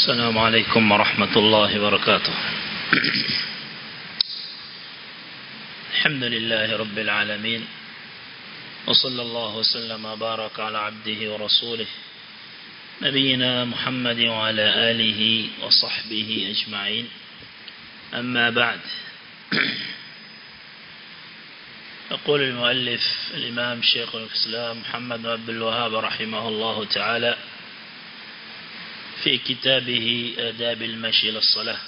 السلام عليكم ورحمة الله وبركاته الحمد لله رب العالمين وصلى الله وسلم وبارك على عبده ورسوله نبينا محمد وعلى آله وصحبه أجمعين أما بعد يقول المؤلف الإمام شيخ الإسلام محمد بن عبد الوهاب رحمه الله تعالى في كتابه آداب المشي للصلاة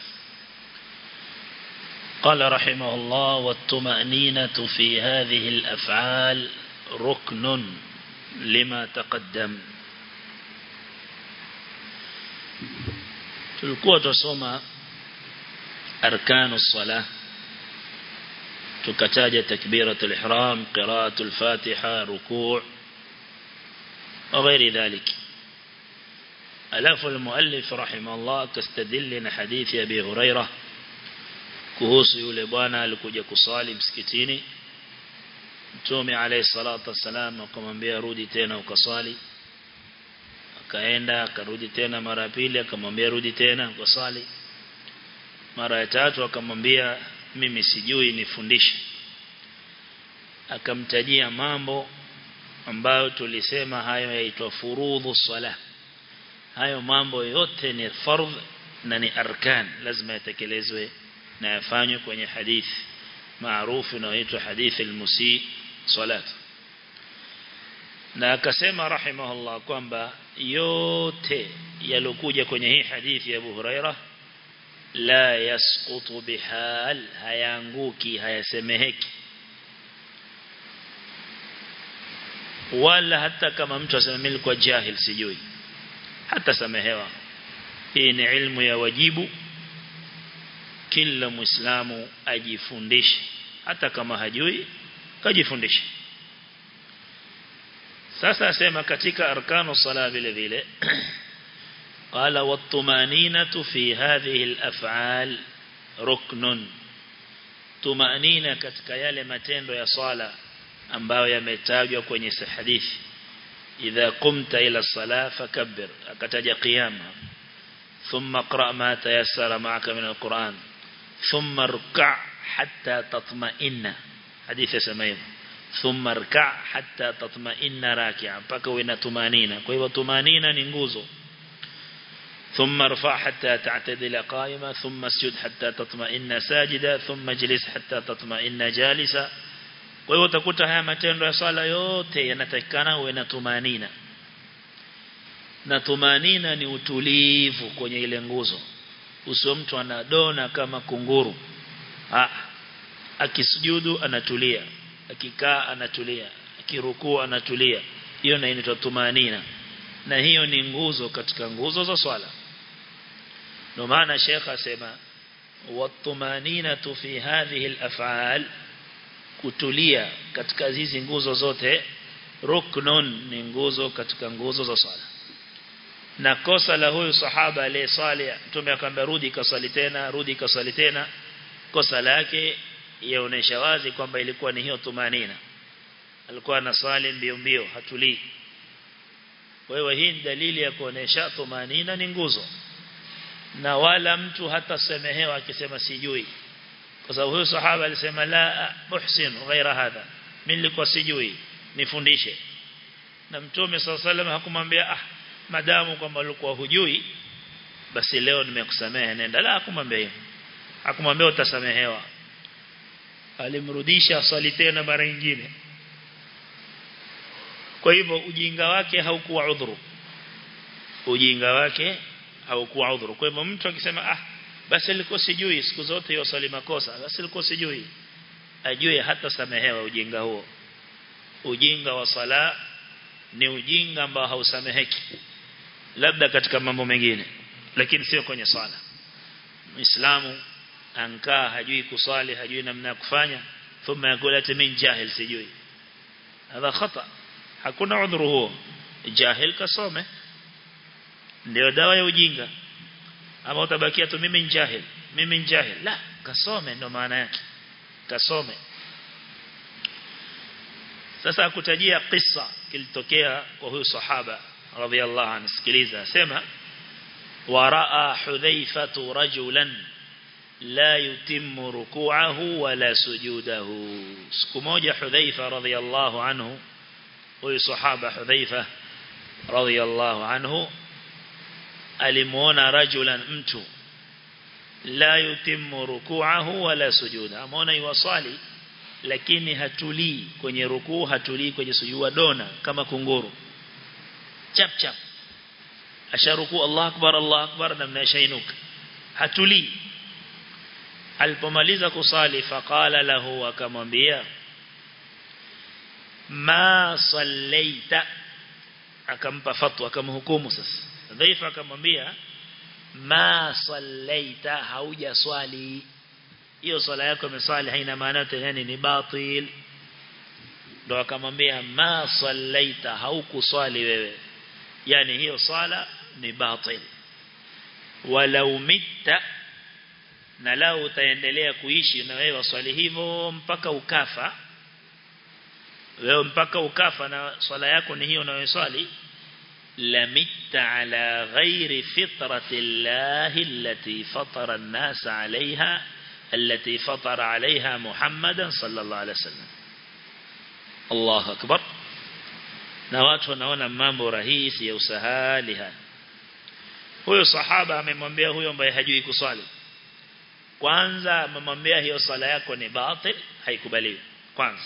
قال رحمه الله والطمأنينة في هذه الأفعال ركن لما تقدم tulikuwa tusoma arkanu الصلاة tukataja takbiratul ihram qiraatul fatiha ruku' وغير ذلك ألاف المؤلف رحمه الله كاستدل حديث أبي هريرة kuhusu yule bwana alikuja kusali msikitini Mtume alayhi salatu wasalam akamwambia rudi tena ukaswali akaenda akarudi tena mara pili akamwambia rudi tena ukaswali mara ya tatu akamwambia mimi sijui nifundishe akamtajia mambo ambayo tulisema hayo yaitwa furudhu salah hayo mambo yote ni fardh na ni arkan lazima yatekelezwe na yafanywe kwenye hadithi maarufu inayoitwa hadithi al-musi salat na akasema rahimahullah kwamba yote yalokuja kwenye hii hadithi ya Abu Huraira la yasqutu bihal hayanguki hayasemeheki wala hata kama mtu asema mimi kwa jahil sijui hata samehewa hii ni ilmu ya wajibu kila muislamu ajifundishe hata kama hajui kajifundishe sasa asema katika arkanu sala vile vile قال والطمانينة في هذه الأفعال ركن طمانينة katika yale matendo ya swala ambayo yametajwa kwenye hadithi idha qumta ila salah fakabbir akataja qiyama thumma qra ma tayassara ma'aka min alquran thumma rka' hatta tatma'inna hadithi samaim thumma rka' hatta tatma'inna raki'a mpaka uwe na tumanina kwa hivyo tumanina ni nguzo ثم ارفع حتى تعتدل قائمة ثم اسجد حتى تطمئن ساجدا ثم اجلس حتى تطمئن جالسا kwa hiyo utakuta haya matendo ya swala yote yanatakikana uwe na tumanina na tumanina ni utulivu kwenye ile nguzo usio mtu anadona kama kunguru ah akisujudu anatulia akikaa anatulia akirukuu anatulia hiyo na inaitwa tumanina na hiyo ni nguzo katika nguzo za swala ndio maana Sheikh asema watumanina fi hadhihi al-af'al kutulia katika hizi nguzo zote ruknun ni nguzo katika nguzo za swala na kosa la huyu sahaba aliyesali mtume akamwambia rudi kasali tena rudi kasali tena kosa lake yaonesha wazi kwamba ilikuwa ni hiyo tumanina alikuwa anasali mbio mbio hatulii kwa hiyo hii ni dalili ya kuonesha tumanina ni nguzo na wala mtu hata semehewa akisema sijui kwa sababu huyo sahaba alisema la muhsin ghaira hadha mimi nilikuwa sijui nifundishe na mtume sallallahu hakumwambia ah madamu kwamba ulikuwa hujui basi leo nimekusamehe nenda la hakumwambia hivyo hakumwambia utasamehewa alimrudisha swali tena mara nyingine kwa hivyo ujinga wake haukuwa udhuru ujinga wake haukuwa udhuru kwa hivyo mtu akisema ah basi alikuwa sijui siku zote hiyo swali makosa basi alikuwa sijui ajue hata samehewa ujinga huo ujinga wa sala ni ujinga ambao hausameheki labda katika mambo mengine lakini sio kwenye swala muislamu ankaa hajui kuswali hajui namna ya kufanya thumma yakula ati min jahil sijui hadha khata hakuna udhuru huo jahil kasome ndio dawa ya ujinga ama utabakia tu mimi jahil mimi jahil la kasome ndio maana yake kasome sasa akutajia kisa kilitokea kwa huyu sahaba radhiallahu anhu sikiliza sema ورأى حذيفة رجلا لا يتم ركوعه ولا سجوده سكموجة حذيفة رضي الله عنه وصحابة حذيفة رضي الله عنه alimuona rajulan mtu la yutimmu ruku'ahu wala sujuda ameona yuwasali lakini hatulii kwenye rukuu hatulii kwenye sujuda dona kama kunguru chap chap asharuku Allah akbar Allah akbar namna shainuka hatulii alipomaliza kusali faqala lahu akamwambia ma sallaita akampa fatwa akamhukumu sasa dhaifa akamwambia ma sallaita hauja swali hiyo swala yako imeswali haina maana yote yani ni batil ndo akamwambia ma sallaita haukuswali wewe yani hiyo swala ni batil walau mitta na lao utaendelea kuishi na wewe swali hivyo mpaka ukafa wewe mpaka ukafa na swala yako ni hiyo unayoswali لمت على غير فطرة الله التي فطر الناس عليها التي فطر عليها محمدا صلى الله عليه وسلم الله أكبر na watu wanaona mambo rahisi ya usahali haya huyo sahaba amemwambia huyo ambaye hajui kuswali kwanza amemwambia hiyo sala yako ni batil haikubaliwi kwanza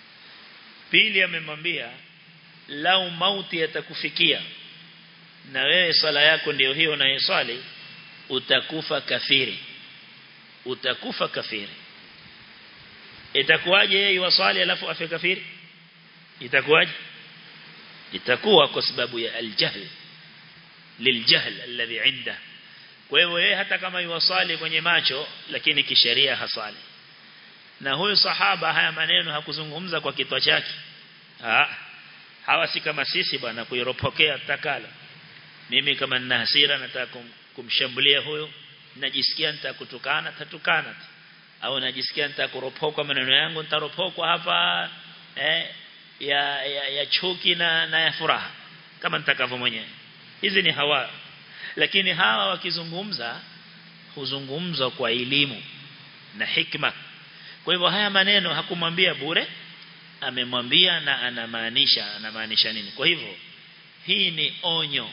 pili amemwambia lau mauti yatakufikia na wewe sala yako ndio hiyo unayoswali utakufa kafiri utakufa kafiri itakuwaje yeye waswali alafu afe kafiri itakuwaje itakuwa kwa sababu ya aljahl liljahl alladhi inda kwa hivyo yeye hata kama yuwasali kwenye macho lakini kisheria hasali na huyu sahaba haya maneno hakuzungumza kwa kitwa chake ah hawa si kama sisi bwana kuiropokea takala mimi kama nina hasira nataka kum, kumshambulia huyo najisikia nitakutukana tatukana au najisikia nitakuropokwa maneno yangu nitaropokwa hapa eh, ya, ya, ya chuki na, na ya furaha kama nitakavyo mwenyewe hizi ni hawa lakini hawa wakizungumza huzungumzwa kwa elimu na hikma kwa hivyo haya maneno hakumwambia bure amemwambia na anamaanisha anamaanisha nini kwa hivyo hii ni onyo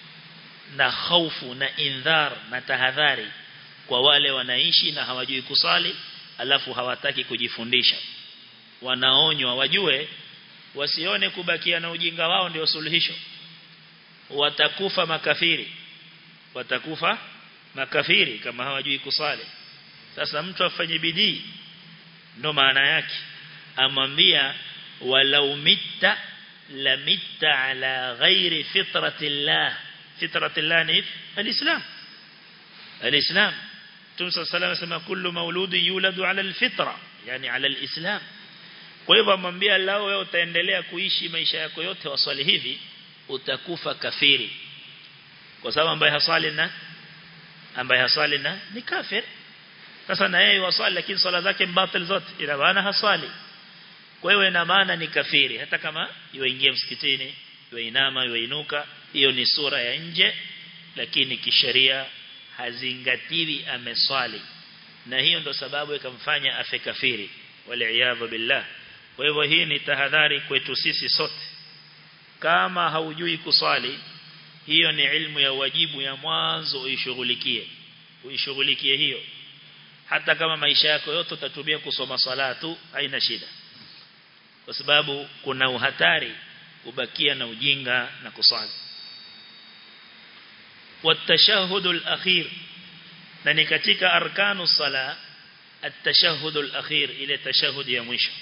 na hofu na indhar na tahadhari kwa wale wanaishi na hawajui kusali alafu hawataki kujifundisha wanaonywa wajue wasione kubakia na ujinga wao ndio suluhisho watakufa makafiri watakufa makafiri kama hawajui kusali sasa mtu afanye bidii ndo maana yake amwambia walau mitta la mitta ala ghairi fitratillah fitratillah ni alislam alislam Mtume صلى الله عليه وسلم kullu mauludi yuladu ala alfitra yani ala alislam kwa hivyo amwambia lao wewe utaendelea kuishi maisha yako yote waswali hivi utakufa kafiri kwa sababu ambaye hasali na ambaye hasali na ni kafir sasa na yeye waswali lakini swala zake mbatil zote ina maana haswali kwa hiyo ina maana ni kafiri hata kama yuingia msikitini yuinama yuinuka hiyo ni sura ya nje lakini kisheria hazingatiwi ameswali na hiyo ndo sababu ikamfanya afe kafiri waliaadha billah kwa hivyo hii ni tahadhari kwetu sisi sote kama haujui kuswali hiyo ni ilmu ya wajibu ya mwanzo uishughulikie uishughulikie hiyo hata kama maisha yako yote utatumia kusoma swala tu haina shida kwa sababu kuna uhatari kubakia na ujinga na kuswali والتشهد الأخير na ni katika arkanu sala التشهد الأخير ile tashahud ya mwisho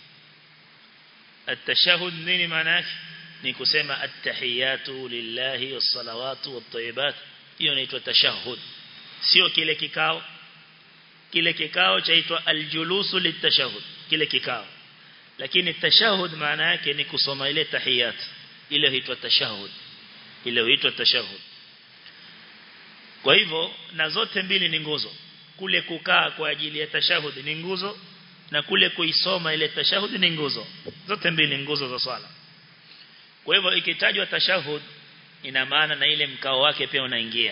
التشهد nini maana yake ni kusema attahiyatu lillahi wassalawatu wattayibat hiyo inaitwa tashahud sio kile kikao kile kikao chaitwa aljulusu litashahud kile kikao lakini tashahud maana yake ni kusoma ile tahiyat ile huitwa tashahud ile huitwa tashahud kwa hivyo na zote mbili ni nguzo kule kukaa kwa ajili ya tashahud ni nguzo na kule kuisoma ile tashahud ni nguzo zote mbili nguzo za swala kwa hivyo ikitajwa tashahud ina maana na ile mkao wake pia unaingia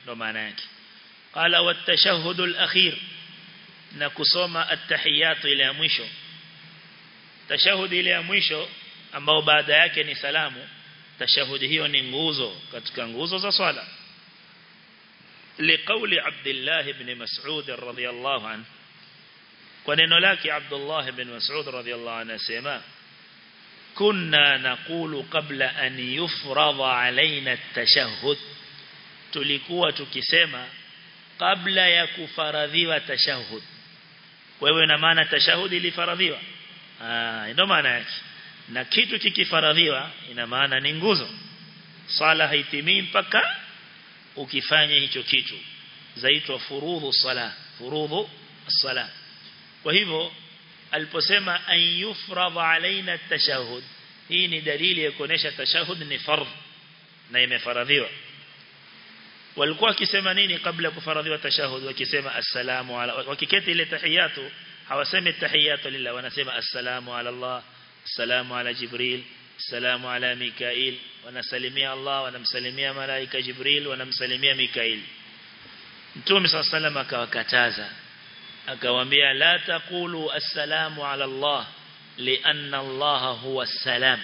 ndo maana yake qala watashahhud al-akhir na kusoma at-tahiyat ile ya mwisho tashahud ile ya mwisho ambao baada yake ni salamu tashahud hiyo ni nguzo katika nguzo za swala liqauli Abdullah ibn Mas'ud radhiyallahu anhu kwa neno lake Abdullah ibn Mas'ud radhiyallahu anhu asema kunna naqulu qabla an yufradha alaina at-tashahhud tulikuwa tukisema kabla ya kufaradhiwa tashahhud wewe na maana tashahhud ilifaradhiwa ah ndio maana yake na kitu kikifaradhiwa ina maana ni nguzo sala haitimii mpaka ukifanya hicho kitu zaitwa furudhu sala furudhu sala kwa hivyo aliposema an yufradha alaina at-tashahhud hii ni dalili ya kuonesha tashahhud ni fardh na imefaradhiwa walikuwa wakisema nini kabla kufaradhiwa tashahhud wakisema assalamu ala wakiketi ile tahiyatu hawasemi tahiyatu lillah wanasema assalamu ala Allah assalamu ala jibril assalamu ala mikail wanasalimia Allah wanamsalimia malaika jibril wanamsalimia mikail Mtume صلى الله عليه وسلم akawakataza akawaambia la taqulu assalamu ala Allah lianna Allah huwa salam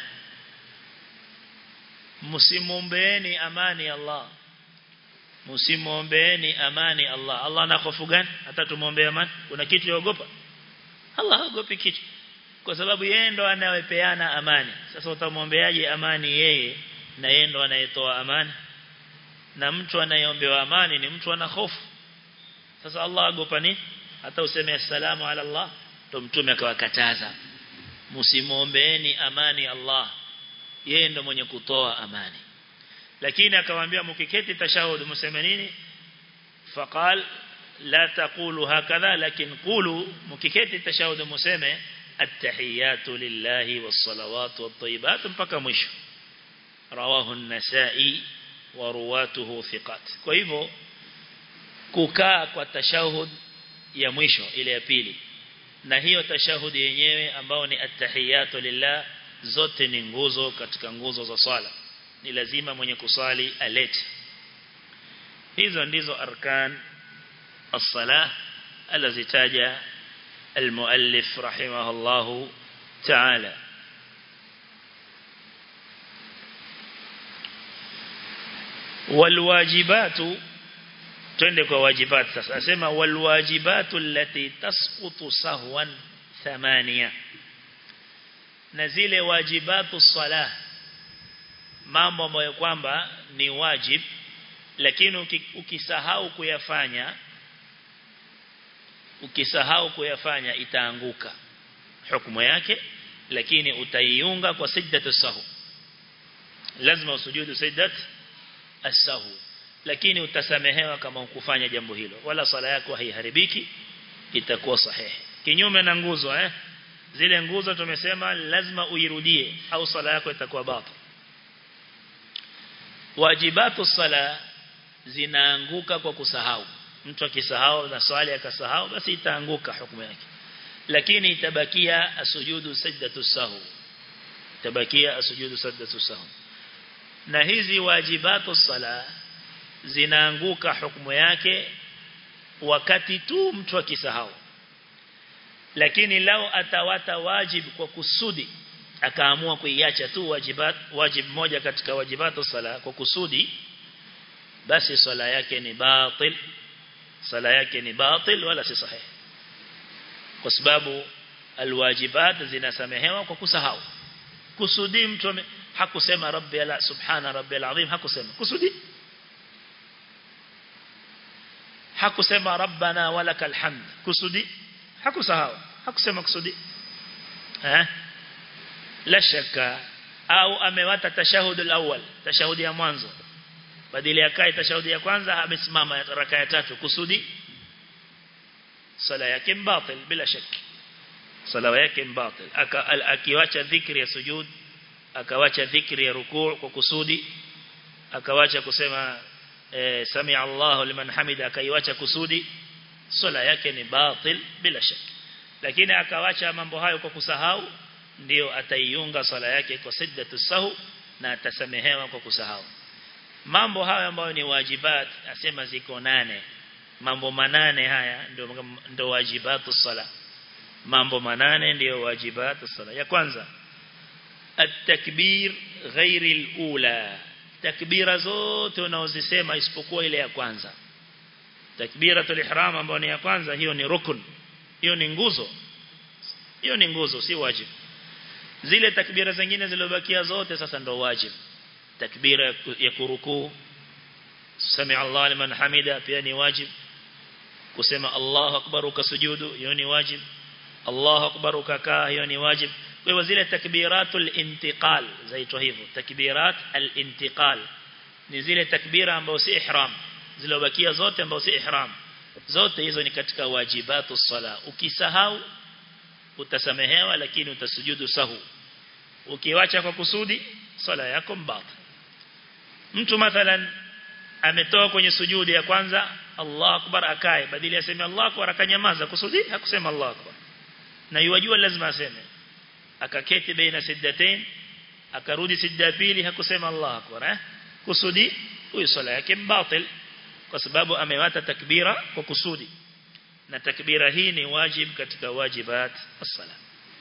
msimombeeni amani Allah msimombeeni amani Allah Allah ana hofu gani hata tumuombee amani kuna kitu yaogopa Allah haogopi kitu kwa sababu yeye ndo anayepeana amani sasa utamwombeaje amani yeye na yeye ndo anayetoa amani na mtu anayeombewa amani ni mtu ana hofu sasa Allah agopa nini hata useme assalamu ala Allah ndo mtume akawakataza msimwombeeni amani Allah yeye ndo mwenye kutoa amani lakini akawaambia mkiketi tashahud mseme nini faqal la taqulu hakadha lakin qulu mkiketi tashahud mseme at-tahiyatu lillahi was-salawatu wat-tayyibat mpaka mwisho rawahu an-nasa'i wa ruwatuhu thiqat kwa hivyo kukaa kwa tashahud ya mwisho ile ya pili na hiyo tashahudi yenyewe ambao ni at-tahiyatu lillah zote ni nguzo katika nguzo za swala ni lazima mwenye kusali alete hizo ndizo arkan as-salah alizitaja المؤلف رحمه الله تعالى والواجبات twende kwa wajibat sasa asema walwajibatu allati tasqutu sahwan thamania na zile wajibatu salah mambo ambayo kwamba ni wajib lakini ukisahau kuyafanya ukisahau kuyafanya itaanguka hukumu yake lakini utaiunga kwa sajdatu sahu lazima usujudu sajdat as-sahu lakini utasamehewa kama ukufanya jambo hilo wala sala yako haiharibiki itakuwa sahihi kinyume na nguzo eh zile nguzo tumesema lazima uirudie au sala yako itakuwa batil wajibatu sala zinaanguka kwa kusahau mtu akisahau na swali akasahau basi itaanguka hukumu yake lakini itabakia asujudu sajdatu sahu itabakia asujudu sajdatu sahu na hizi wajibatu sala zinaanguka hukumu yake wakati tu mtu akisahau lakini lao atawata wajib kwa kusudi akaamua kuiacha tu wajibat wajib moja katika wajibatu sala kwa kusudi basi swala yake ni batil sala yake ni batil wala si sahihi kwa sababu alwajibat zinasamehewa kwa kusahau kusudi mtu hakusema rabbi ala subhana rabbil azim hakusema kusudi hakusema rabbana walakal hamd kusudi hakusahau hakusema kusudi eh la shaka au amewata tashahud al-awwal tashahudi ya mwanzo badala ya kai tashahudi ya kwanza amesimama raka ya tatu kusudi sala yake batil bila shaki sala yake batil akiwacha dhikri ya sujud akawacha dhikri ya rukuu kwa kusudi akawacha kusema e, sami Allahu liman hamida akaiwacha kusudi sala yake ni batil bila shaki lakini akawacha mambo hayo kwa kusahau ndio ataiunga sala yake kwa sajdatu sahu na atasamehewa kwa kusahau mambo haya ambayo ni wajibat asema ziko nane mambo manane haya ndio ndio wajibatu sala mambo manane ndio wajibatu sala ya kwanza at-takbir ghairi al-ula takbira zote unaozisema isipokuwa ile ya kwanza takbiratul ihram ambayo ni ya kwanza hiyo ni rukun hiyo ni nguzo hiyo ni nguzo si wajibu zile takbira zingine zilizobakia zote sasa ndo wajibu takbira ya kurukuu sami Allah liman hamida pia ni wajib kusema Allahu akbar ukasujudu hiyo ni wajib Allahu akbar ukakaa hiyo ni wajib kwa hivyo zile takbiratul intiqal zaitwa hivyo takbirat al-intiqal ni zile takbira ambazo si ihram zilobakia zote ambazo si ihram zote hizo ni katika wajibatu sala ukisahau utasamehewa lakini utasujudu sahu ukiwacha kwa kusudi sala yako mbata mtu mathalan ametoka kwenye sujudi ya kwanza Allah akbar akae badili aseme Allah akbar akanyamaza kusudi hakusema Allah akbar na yajua lazima aseme akaketi baina siddatain akarudi sijda pili hakusema Allah akbar eh kusudi huyo sala yake batil kwa sababu amewata takbira kwa kusudi na takbira hii ni wajib katika wajibat as-sala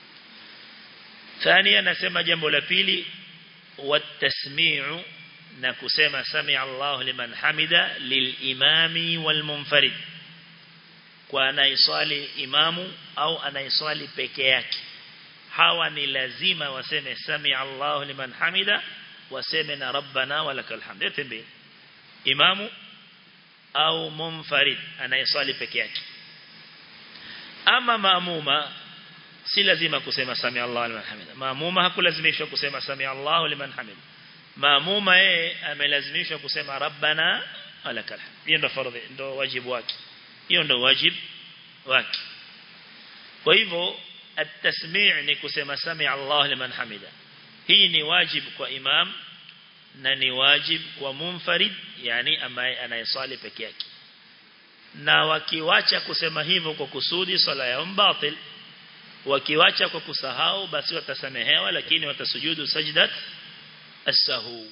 thania nasema jambo la pili watasmi'u na kusema sami Allah liman hamida lilimami walmunfarid kwa anaiswali imamu au anaiswali peke yake hawa ni lazima waseme sami Allah liman hamida waseme na rabbana walakal hamd yote mbili imamu au munfarid anayeswali peke yake ama maamuma si lazima kusema sami Allah liman hamida maamuma hakulazimishwa kusema sami Allah liman hamida maamuma yeye amelazimishwa kusema rabbana walakal hamd hiyo ndo fardhi ndo wajibu wake hiyo ndo wajibu wake kwa hivyo at-tasmi' ni kusema sami Allah liman hamida hii ni wajibu kwa imam na ni wajibu kwa munfarid yani ambaye anayeswali peke yake na wakiwacha kusema hivyo kwa kusudi swala yao batil wakiwacha kwa kusahau basi watasamehewa lakini watasujudu sajdat as-sahu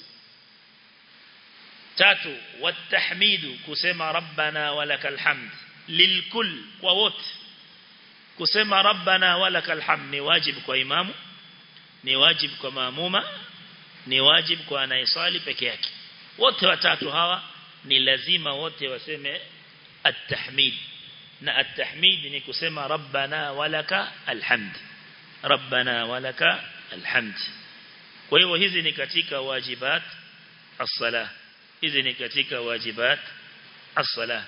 tatu watahmidu kusema rabbana walakal hamd lilkull kwa wote kusema rabbana walakal hamd ni wajibu kwa imamu ni wajibu kwa maamuma ni wajibu kwa anayeswali peke yake wote watatu hawa ni lazima wote waseme at-tahmid na at-tahmid ni kusema rabbana walaka alhamd rabbana walaka alhamd kwa hivyo hizi ni katika wajibat as-salah hizi ni katika wajibat as-salah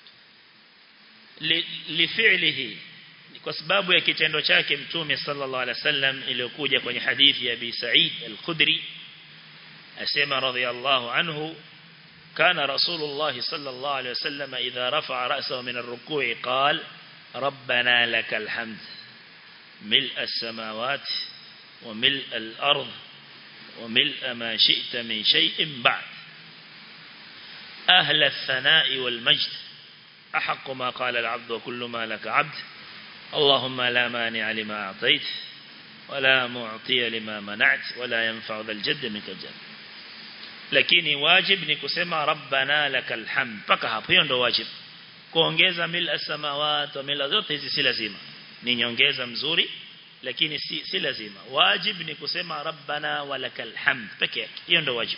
lifi'lihi kwa sababu ya kitendo chake mtume sallallahu alaihi wasallam iliyokuja kwenye hadithi ya Abi Sa'id al-Khudri asema radhiyallahu anhu كان رسول الله صلى الله عليه وسلم إذا رفع رأسه من الركوع قال ربنا لك الحمد ملء السماوات وملء الأرض وملء ما شئت من شيء بعد أهل الثناء والمجد أحق ما قال العبد وكل ما لك عبد اللهم لا مانع لما أعطيت ولا معطي لما منعت ولا ينفع ذا الجد منك الجد lakini wajib ni kusema rabbana lakal hamd paka hapo hiyo ndo wajib kuongeza mil as-samawati wa mil zote hizi si lazima ni nyongeza mzuri lakini si, si lazima wajib ni kusema rabbana walakal hamd peke yake hiyo ndo wajib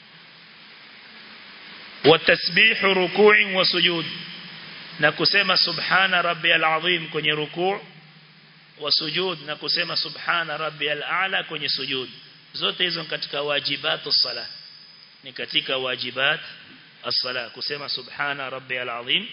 watasbih ruku'in wa sujud na kusema subhana rabbiyal azim kwenye ruku' wa sujud na kusema subhana rabbiyal a'la kwenye sujud zote hizo katika wajibatu salah ni katika wajibat as-sala kusema subhana rabbiyal azim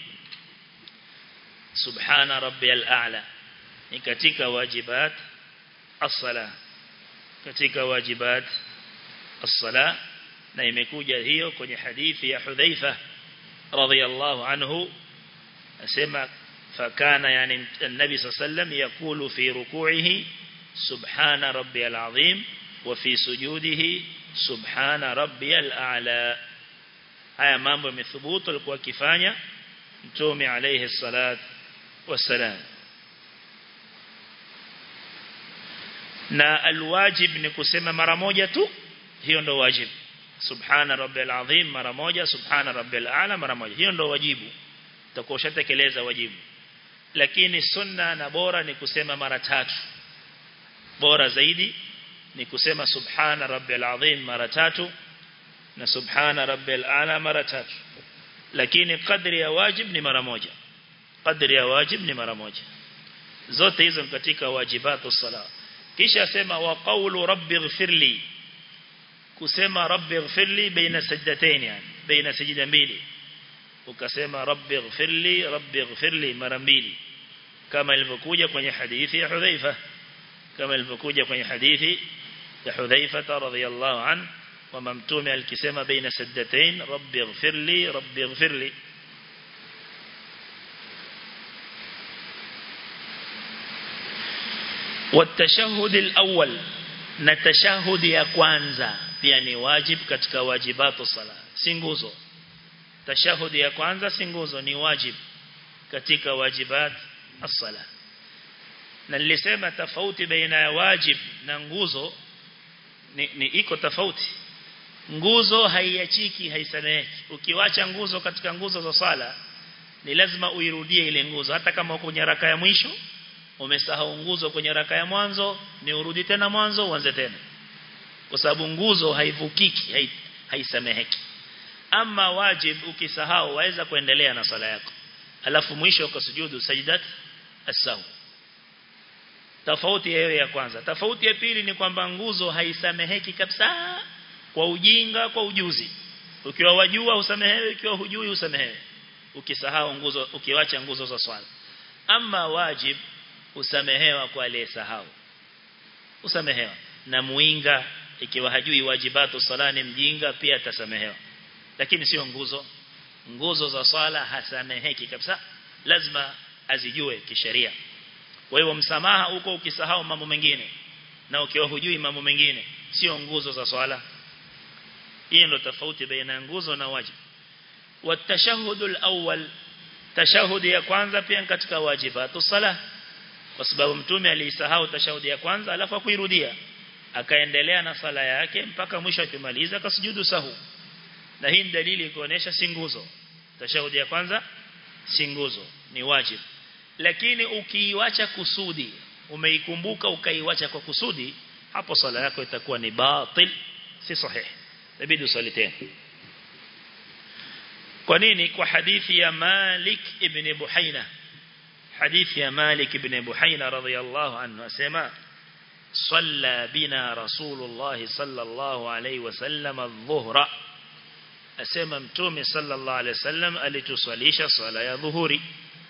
subhana rabbiyal a'la ni katika wajibat as-sala katika wajibat as-sala na imekuja hiyo kwenye hadithi ya Hudhaifa radhiyallahu anhu asema fakana yani النبي صلى الله عليه وسلم يقول في ركوعه سبحان ربي العظيم وفي سجوده subhana rabbiyal a'la haya mambo yamethubutu alikuwa akifanya mtume alayhi salat wassalam na alwajib ni kusema mara moja tu hiyo ndo wajib subhana rabbil azim mara moja subhana rabbil a'la mara moja hiyo ndio wajibu utakuwa ushatekeleza wajibu lakini sunna na bora ni kusema mara tatu bora zaidi ni kusema subhana rabbil azim mara tatu na subhana rabbil a'la mara tatu lakini kadri ya wajib ni mara moja kadri ya wajib ni mara moja zote hizo katika wajibatu sala kisha sema wa qawlu rabbi ighfirli kusema rabbi ighfirli baina sajdatayn yani baina sajida mbili ukasema rabbi ighfirli rabbi ighfirli mara mbili kama ilivyokuja kwenye hadithi ya Hudhaifa kama ilivyokuja kwenye hadithi ya Hudhaifa radhiyallahu an kwamba mtume alikisema baina sajdatayn rabbi ighfirli rabbi ighfirli والتشهد الأول نتشهد ya kwanza pia ni wajib katika wajibatu sala si nguzo tashahudi ya kwanza si nguzo ni wajib katika wajibat as-sala na nilisema tofauti baina ya wajib na nguzo ni, ni iko tofauti nguzo haiachiki haisameheki ukiwacha nguzo katika nguzo za sala ni lazima uirudie ile nguzo hata kama uko kwenye raka ya mwisho umesahau nguzo kwenye raka ya mwanzo ni urudi tena mwanzo uanze tena kwa sababu nguzo haivukiki haisameheki ama wajib ukisahau waweza kuendelea na sala yako alafu mwisho ukasujudu sajdat as-sahu tofauti hiyo ya kwanza tofauti ya pili ni kwamba nguzo haisameheki kabisa kwa ujinga kwa ujuzi ukiwa wajua usamehewe ukiwa hujui usamehewe ukisahau nguzo ukiwacha nguzo za swala ama wajib usamehewa kwa aliyesahau usamehewa na muinga ikiwa hajui wajibatu sala ni mjinga pia atasamehewa lakini sio nguzo nguzo za swala hasameheki kabisa lazima azijue kisheria kwa hivyo msamaha uko ukisahau mambo mengine na ukiwa hujui mambo mengine sio nguzo za swala hii ndio tofauti baina nguzo na wajibu watashahud alawwal tashahudi ya kwanza pia katika wajibatu sala kwa sababu mtume alisahau tashahudi ya kwanza alafu akuirudia akaendelea na sala yake mpaka mwisho akimaliza akasujudu sahu na hii dalili kuonesha si nguzo tashahudi ya kwanza si nguzo ni wajibu lakini ukiiwacha kusudi umeikumbuka ukaiwacha kwa kusudi hapo sala yako itakuwa ni batil si sahihi inabidi usali tena kwa nini kwa hadithi ya Malik ibn Buhaina hadithi ya Malik ibn Buhaina radhiyallahu anhu asema صلى بنا رسول الله صلى الله عليه وسلم الظهر asema mtume sallallahu alaihi wasallam alituswalisha swala ya dhuhuri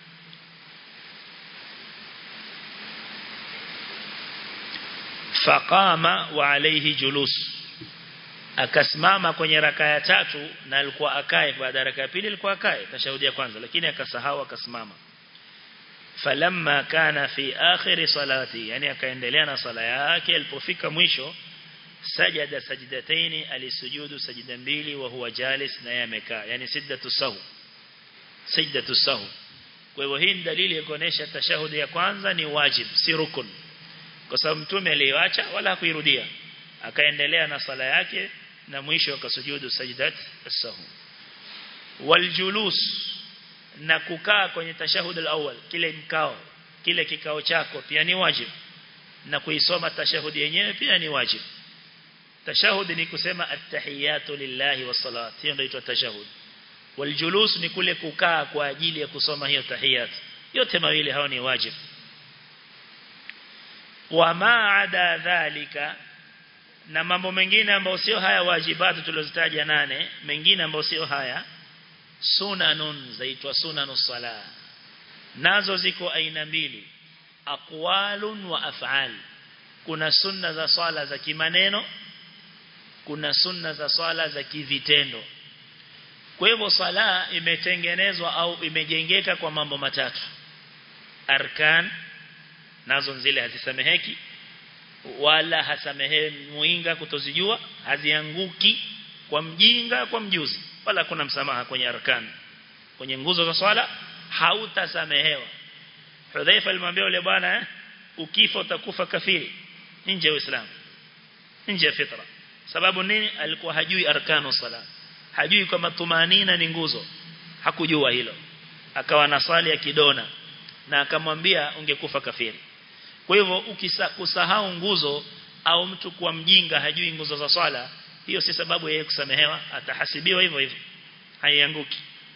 faqama wa alayhi julus akasimama kwenye raka ya tatu na alikuwa akae baada ya raka ya pili alikuwa akae tashahudi ya kwanza lakini akasahau akasimama falamma kana fi akhir salati yani akaendelea na sala yake alipofika mwisho sajada sajdataini alisujudu sajida mbili wa huwa jalis na yamekaa yani siddatu sahu sajdatu sahu kwa hivyo hii dalili ya kuonesha tashahudi ya kwanza ni wajib si rukun kwa sababu mtume aliacha wala hakuirudia akaendelea na sala yake na mwisho akasujudu sajdat as-sahu waljulus na kukaa kwenye tashahud al-awwal kile mkao kile kikao chako pia ni wajib na kuisoma tashahudi yenyewe pia ni wajib tashahud ni kusema at-tahiyatu lillahi was-salat hiyo ndio inaitwa tashahud waljulus ni kule kukaa kwa ajili ya kusoma hiyo tahiyat yote mawili hao ni wajib wa maada dhalika na mambo mengine ambayo sio haya wajibatu tulizozitaja nane mengine ambayo sio haya sunanun zaitwa sunanus sala nazo ziko aina mbili aqwalun wa af'al kuna sunna za swala za kimaneno kuna sunna za swala za kivitendo kwa hivyo sala imetengenezwa au imejengeka kwa mambo matatu arkan nazo zile hazisameheki wala hasamehewi muinga kutozijua hazianguki kwa mjinga kwa mjuzi wala kuna msamaha kwenye arkan kwenye nguzo za swala hautasamehewa Hudhaifa alimwambia yule bwana eh, ukifa utakufa kafiri nje ya Uislamu nje ya fitra sababu nini alikuwa hajui arkanu sala hajui kwamba tumanina ni nguzo hakujua hilo akawa nasali ya kidona na akamwambia ungekufa kafiri kwa hivyo ukisahau nguzo au mtu kuwa mjinga hajui nguzo za swala hiyo si sababu yeye kusamehewa atahasibiwa hivyo hivyo haianguki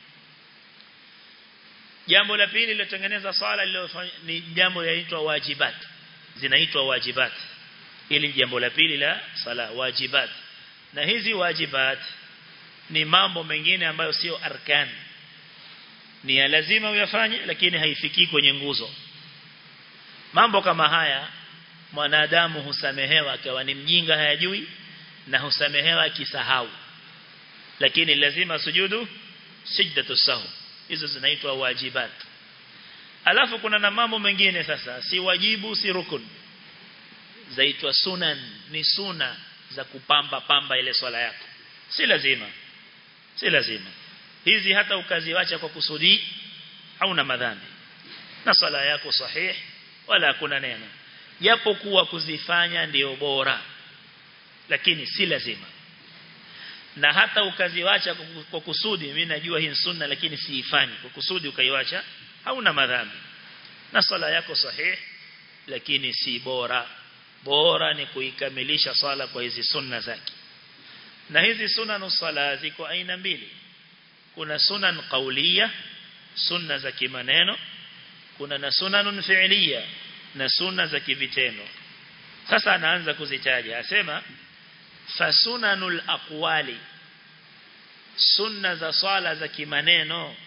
jambo la pili lilotengeneza swala ni jambo linaitwa wajibat zinaitwa wajibat ili jambo la pili la sala wajibat na hizi wajibat ni mambo mengine ambayo sio arkan ni ya lazima uyafanye lakini haifiki kwenye nguzo mambo kama haya mwanadamu husamehewa akawa ni mjinga hayajui na husamehewa akisahau lakini lazima sujudu sijdatu sahu hizo zinaitwa wajibat alafu kuna na mambo mengine sasa si wajibu si rukun zaitwa sunan ni suna za kupamba pamba ile swala yako si lazima si lazima hizi hata ukaziwacha kwa kusudi hauna madhambi na swala yako sahih wala hakuna neno japo kuwa kuzifanya ndio bora lakini si lazima na hata ukaziwacha kwa kusudi mimi najua hii sunna lakini siifanyi kwa kusudi ukaiwacha hauna madhambi na swala yako sahih lakini si bora bora ni kuikamilisha swala kwa hizi sunna zake na hizi sunna sala ziko aina mbili kuna sunan qauliya sunna za kimaneno kuna na sunanun fi'liya na sunna za kivitendo sasa anaanza kuzitaja asema fasunanul aqwali sunna za swala za kimaneno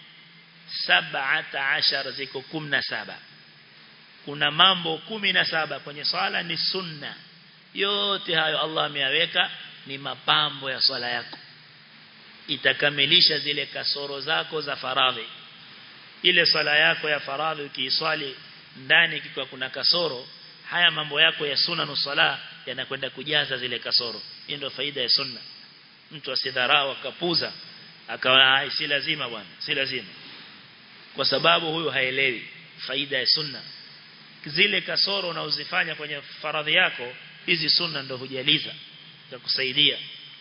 17 ziko 17 kuna mambo 17 kwenye swala ni sunna yote hayo Allah ameyaweka ni mapambo ya swala yako itakamilisha zile kasoro zako za faradhi ile swala yako ya faradhi ukiiswali ndani kikiwa kuna kasoro haya mambo yako ya sunna nusala yanakwenda kujaza zile kasoro hiyo ndio faida ya sunna mtu asidharau akapuza akawa si lazima bwana si lazima kwa sababu huyu haelewi faida ya sunna zile kasoro unazozifanya kwenye faradhi yako hizi sunna ndio hujaliza za kusaidia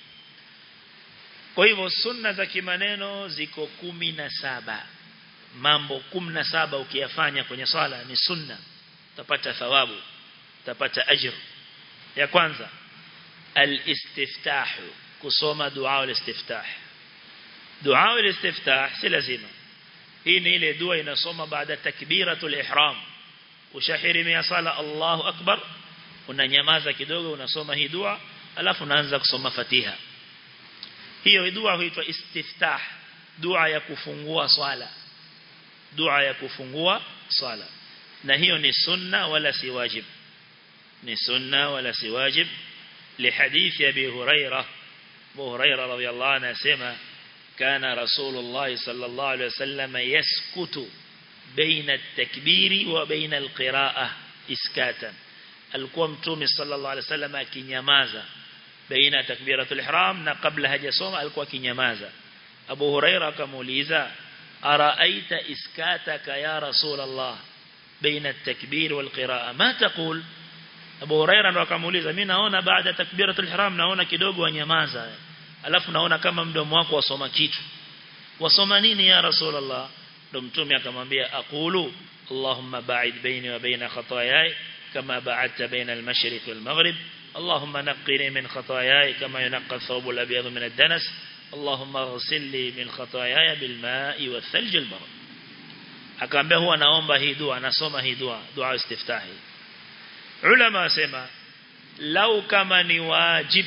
kwa hivyo sunna za kimaneno ziko kumi na saba mambo kumi na saba ukiyafanya kwenye swala ni sunna utapata thawabu utapata ajr ya kwanza al-istiftah kusoma dua al-istiftah dua al-istiftah si lazima hii ni ile dua inasoma baada takbiratul ihram ushahirimia sala Allahu akbar unanyamaza kidogo unasoma hii dua alafu unaanza kusoma Fatiha hiyo dua huitwa istiftah dua ya kufungua swala dua ya kufungua swala na hiyo ni sunna wala si wajib ni sunna wala si wajib لحديث أبي هريرة أبو هريرة رضي الله عنه سمع كان رسول الله صلى الله عليه وسلم يسكت بين التكبير وبين القراءة إسكاتا alikuwa mtume sallallahu alaihi wasallam akinyamaza baina takbiratul ihram na kabla hajasoma alikuwa akinyamaza Abu Huraira akamuuliza araaita iskataka ya rasulullah baina at-takbir wal qira'a ma taqul Abu Huraira ndo akamuuliza mimi naona baada takbiratul ihram naona kidogo wanyamaza alafu naona kama mdomo wako wasoma kitu wasoma nini ya rasulullah ndo mtume akamwambia aqulu allahumma ba'id baini wa baina khataayai كما بعدت بين المشرق والمغرب اللهم نقني من خطاياي كما ينقى الثوب الأبيض من الدنس اللهم اغسل لي من خطاياي بالماء والثلج البرد akaambia huwa naomba hii dua nasoma hii dua dua istiftahi ulama wasema lau kama ni wajib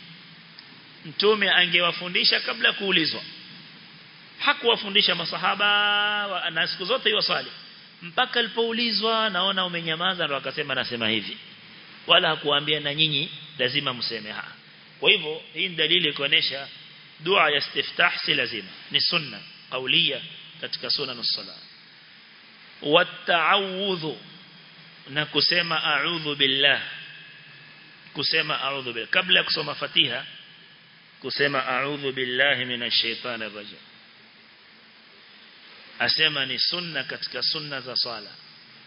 mtume angewafundisha kabla kuulizwa hakuwafundisha masahaba na siku zote iwasali mpaka alipoulizwa naona umenyamaza ndo akasema nasema hivi wala hakuambia na nyinyi lazima mseme ha kwa hivyo hii ni dalili kuonesha dua ya istiftah si lazima ni sunna kaulia katika sunna nusala wata'awudhu na kusema a'udhu billah kusema a'udhu billah kabla ya kusoma fatiha kusema a'udhu billahi minash shaitani rajim asema ni sunna katika sunna za swala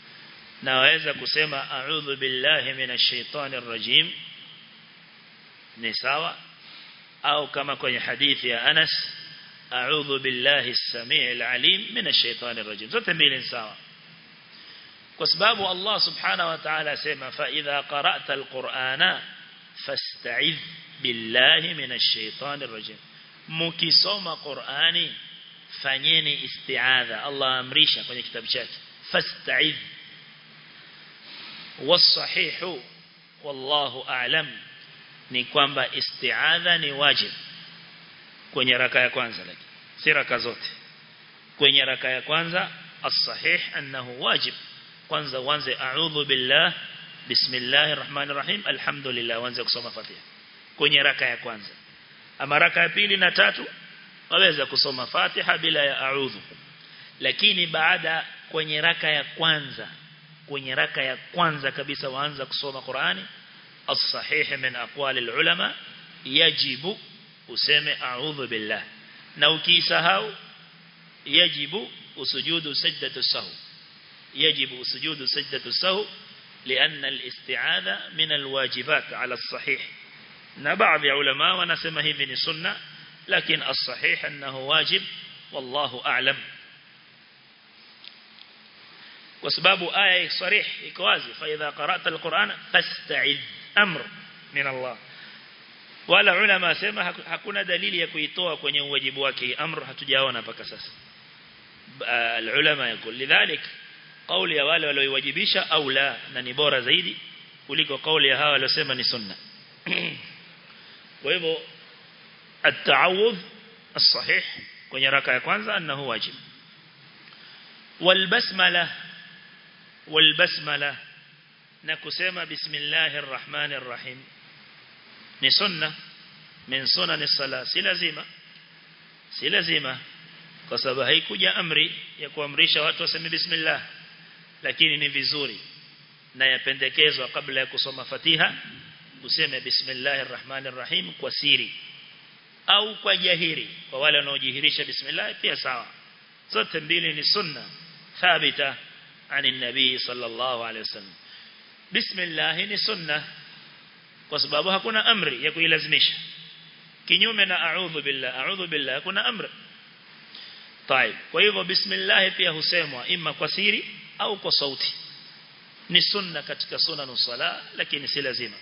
na waweza kusema a'udhu billahi minash shaitani rajim ni sawa au kama kwenye hadithi ya Anas a'udhu billahi as-sami'il 'alim minash shaitani rajim zote mbili ni sawa kwa sababu Allah subhanahu wa ta'ala asema fa idha qara'ta al-qur'ana fasta'idh billahi minash shaitani rajim mukisoma Qur'ani fanyeni isti'adha Allah amrisha kwenye kitabu chake fasta'idh wasahihu wallahu a'lam ni kwamba isti'adha ni wajib kwenye raka ya kwanza lakini si raka zote kwenye raka ya kwanza as-sahih annahu wajib kwanza uanze a'udhu billah bismillahir rahmanir rahim alhamdulillah uanze kusoma fatiha kwenye raka ya kwanza ama raka ya pili na tatu waweza kusoma fatiha bila ya a'udhu lakini baada kwenye raka ya kwanza kwenye raka ya kwanza kabisa waanza kusoma Qur'ani as-sahih min aqwali al-ulama yajibu useme a'udhu billah na ukisahau yajibu usujudu sajdatu sahw yajibu usujudu sajdatu sahw لأن الاستعاذة من الواجبات على الصحيح na baadhi ya ulama wanasema hivi ni sunna lakini as-sahih annahu wajib wallahu a'lam kwa sababu aya sarih iko wazi fa idha qara'ta al-Qur'ana fasta'id amr min Allah wala ulama sema hakuna dalili ya kuitoa kwenye uwajibu wake amr hatujaona mpaka sasa al-ulama yakul lidhalik kauli ya wale walioiwajibisha au la na ni bora zaidi kuliko kauli ya hawa waliosema ni sunna kwa hivyo at-ta'awudh as-sahih kwenye raka ya kwanza annahu wajib والبسمله والبسمله na kusema bismillahir rahmanir rahim ni sunna min sunan as-salah si lazima si lazima kwa sababu haikuja amri ya kuamrisha watu waseme bismillah lakini ni vizuri na yapendekezwa kabla ya kusoma Fatiha useme bismillahir rahmanir rahim kwa siri au kwa jahiri kwa wale wanaojihirisha bismillah pia sawa zote mbili ni sunna thabita عن النبي صلى الله عليه وسلم بسم الله ni sunna kwa sababu hakuna amri ya kuilazimisha kinyume na a'udhu billah a'udhu billah kuna amri طيب kwa hivyo bismillah pia husemwa ima kwa siri au kwa sauti ni sunna katika sunna sala lakini si lazima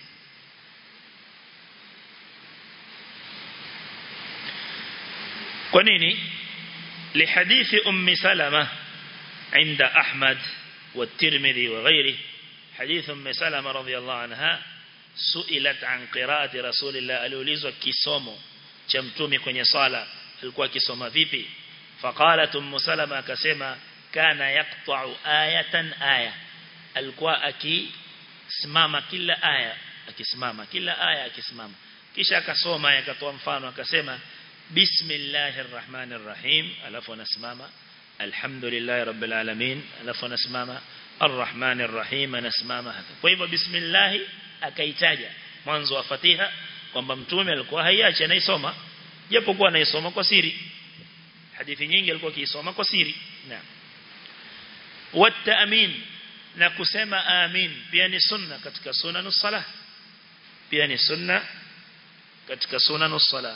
kwa nini لحديث أم سلمة عند أحمد والترمذي وغيره حديث أم سلمة رضي الله عنها سئلت عن قراءة رسول الله aliulizwa kisomo cha mtume kwenye sala alikuwa kisoma vipi faqalat ummu salama akasema kana yaqta'u ayatan aya alikuwa akisimama kila aya akisimama kila aya akisimama kisha akasoma akatoa mfano akasema bismillahir rahmanir rahim alafu anasimama alhamdulillahi rabbil alamin alafu anasimama arrahmanir rahim anasimama hapa kwa hivyo bismillah akaitaja mwanzo wa fatiha kwamba mtume alikuwa haiachi anaisoma japokuwa anaisoma kwa siri hadithi nyingi alikuwa akiisoma kwa siri naam والتأمين na kusema amin pia ni sunna katika sunanus salah pia ni sunna katika sunanus salah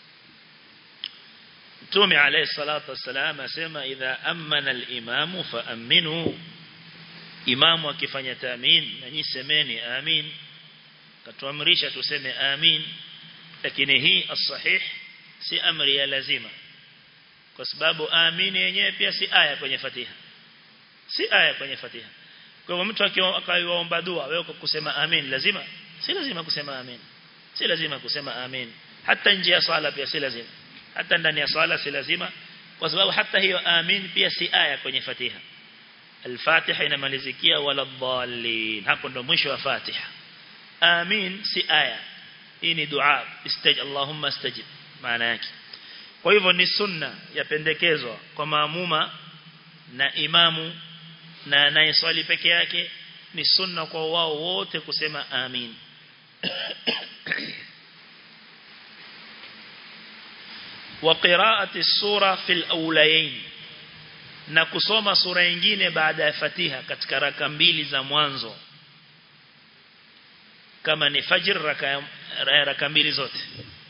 Mtume alayhi salatu wassalam asema idha amana al-imamu fa aminu imamu akifanya taamin na nyinyi semeni amin katuamrisha tuseme amin lakini hii as-sahih si amri ya lazima kwa sababu amin yenyewe pia si aya kwenye Fatiha si aya kwenye Fatiha kwa hivyo mtu akiomba dua wewe kusema amin lazima si lazima kusema amin si lazima kusema amin hata nje ya sala pia si lazima hata ndani ya sala si lazima kwa sababu hata hiyo amin pia si aya kwenye Fatiha Al-Fatiha inamalizikia wala dhallin hapo ndo mwisho wa Fatiha amin si aya hii ni dua istaj Allahumma istajib maana yake kwa hivyo ni sunna yapendekezwa kwa maamuma na imamu na anayeswali peke yake ni sunna kwa wao wote kusema amin وقراءة السورة في الأوليين na kusoma sura nyingine baada ya Fatiha katika raka mbili za mwanzo kama ni fajr raka raka mbili zote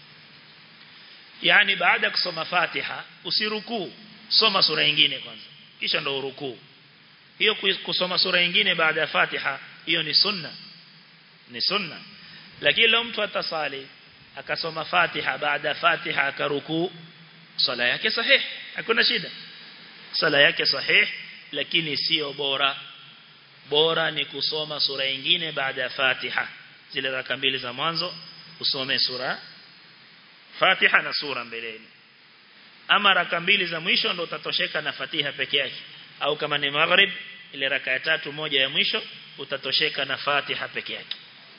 yani baada ya kusoma Fatiha usirukuu soma sura nyingine kwanza kisha ndo urukuu hiyo kusoma sura nyingine baada ya Fatiha hiyo ni sunna ni sunna lakini leo mtu atasali akasoma Fatiha baada ya Fatiha akarukuu sala yake sahih hakuna shida sala yake sahih lakini sio bora bora ni kusoma sura nyingine baada ya Fatiha zile raka mbili za mwanzo usome sura Fatiha na sura mbeleni ama raka mbili za mwisho ndo utatosheka na Fatiha peke yake au kama ni maghrib ile raka ya tatu moja ya mwisho utatosheka na Fatiha peke yake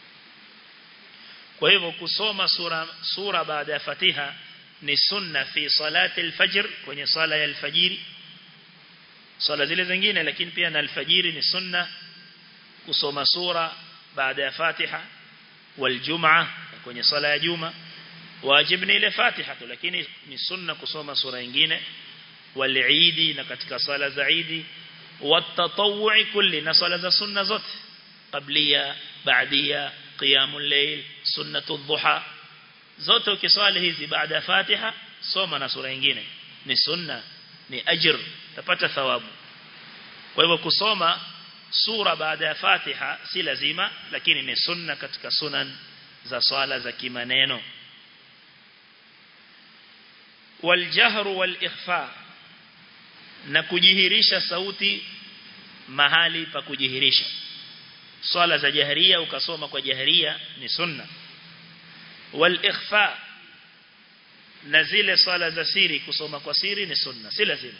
kwa hivyo kusoma sura sura baada ya Fatiha ni sunna fi salati al-fajr kwenye sala ya al-fajiri sala zile zingine lakini pia na al-fajiri ni sunna kusoma sura baada ya Fatiha wal-jum'a kwenye sala ya juma wajib ni ile Fatiha tu lakini ni sunna kusoma sura nyingine wal-eid na katika sala za Eid wat-tatawwu'i kulli na sala za sunna zote qabliya ba'diya qiyamul layl sunnatu dhuha zote ukiswali hizi baada ya Fatiha soma na sura nyingine ni sunna ni ajr utapata thawabu kwa hivyo kusoma sura baada ya Fatiha si lazima lakini ni sunna katika sunan za swala za kimaneno والجهر والإخفاء na kujihirisha sauti mahali pa kujihirisha swala za jaharia ukasoma kwa jaharia ni sunna wal ikhfa na zile swala za siri kusoma kwa siri ni sunna si lazima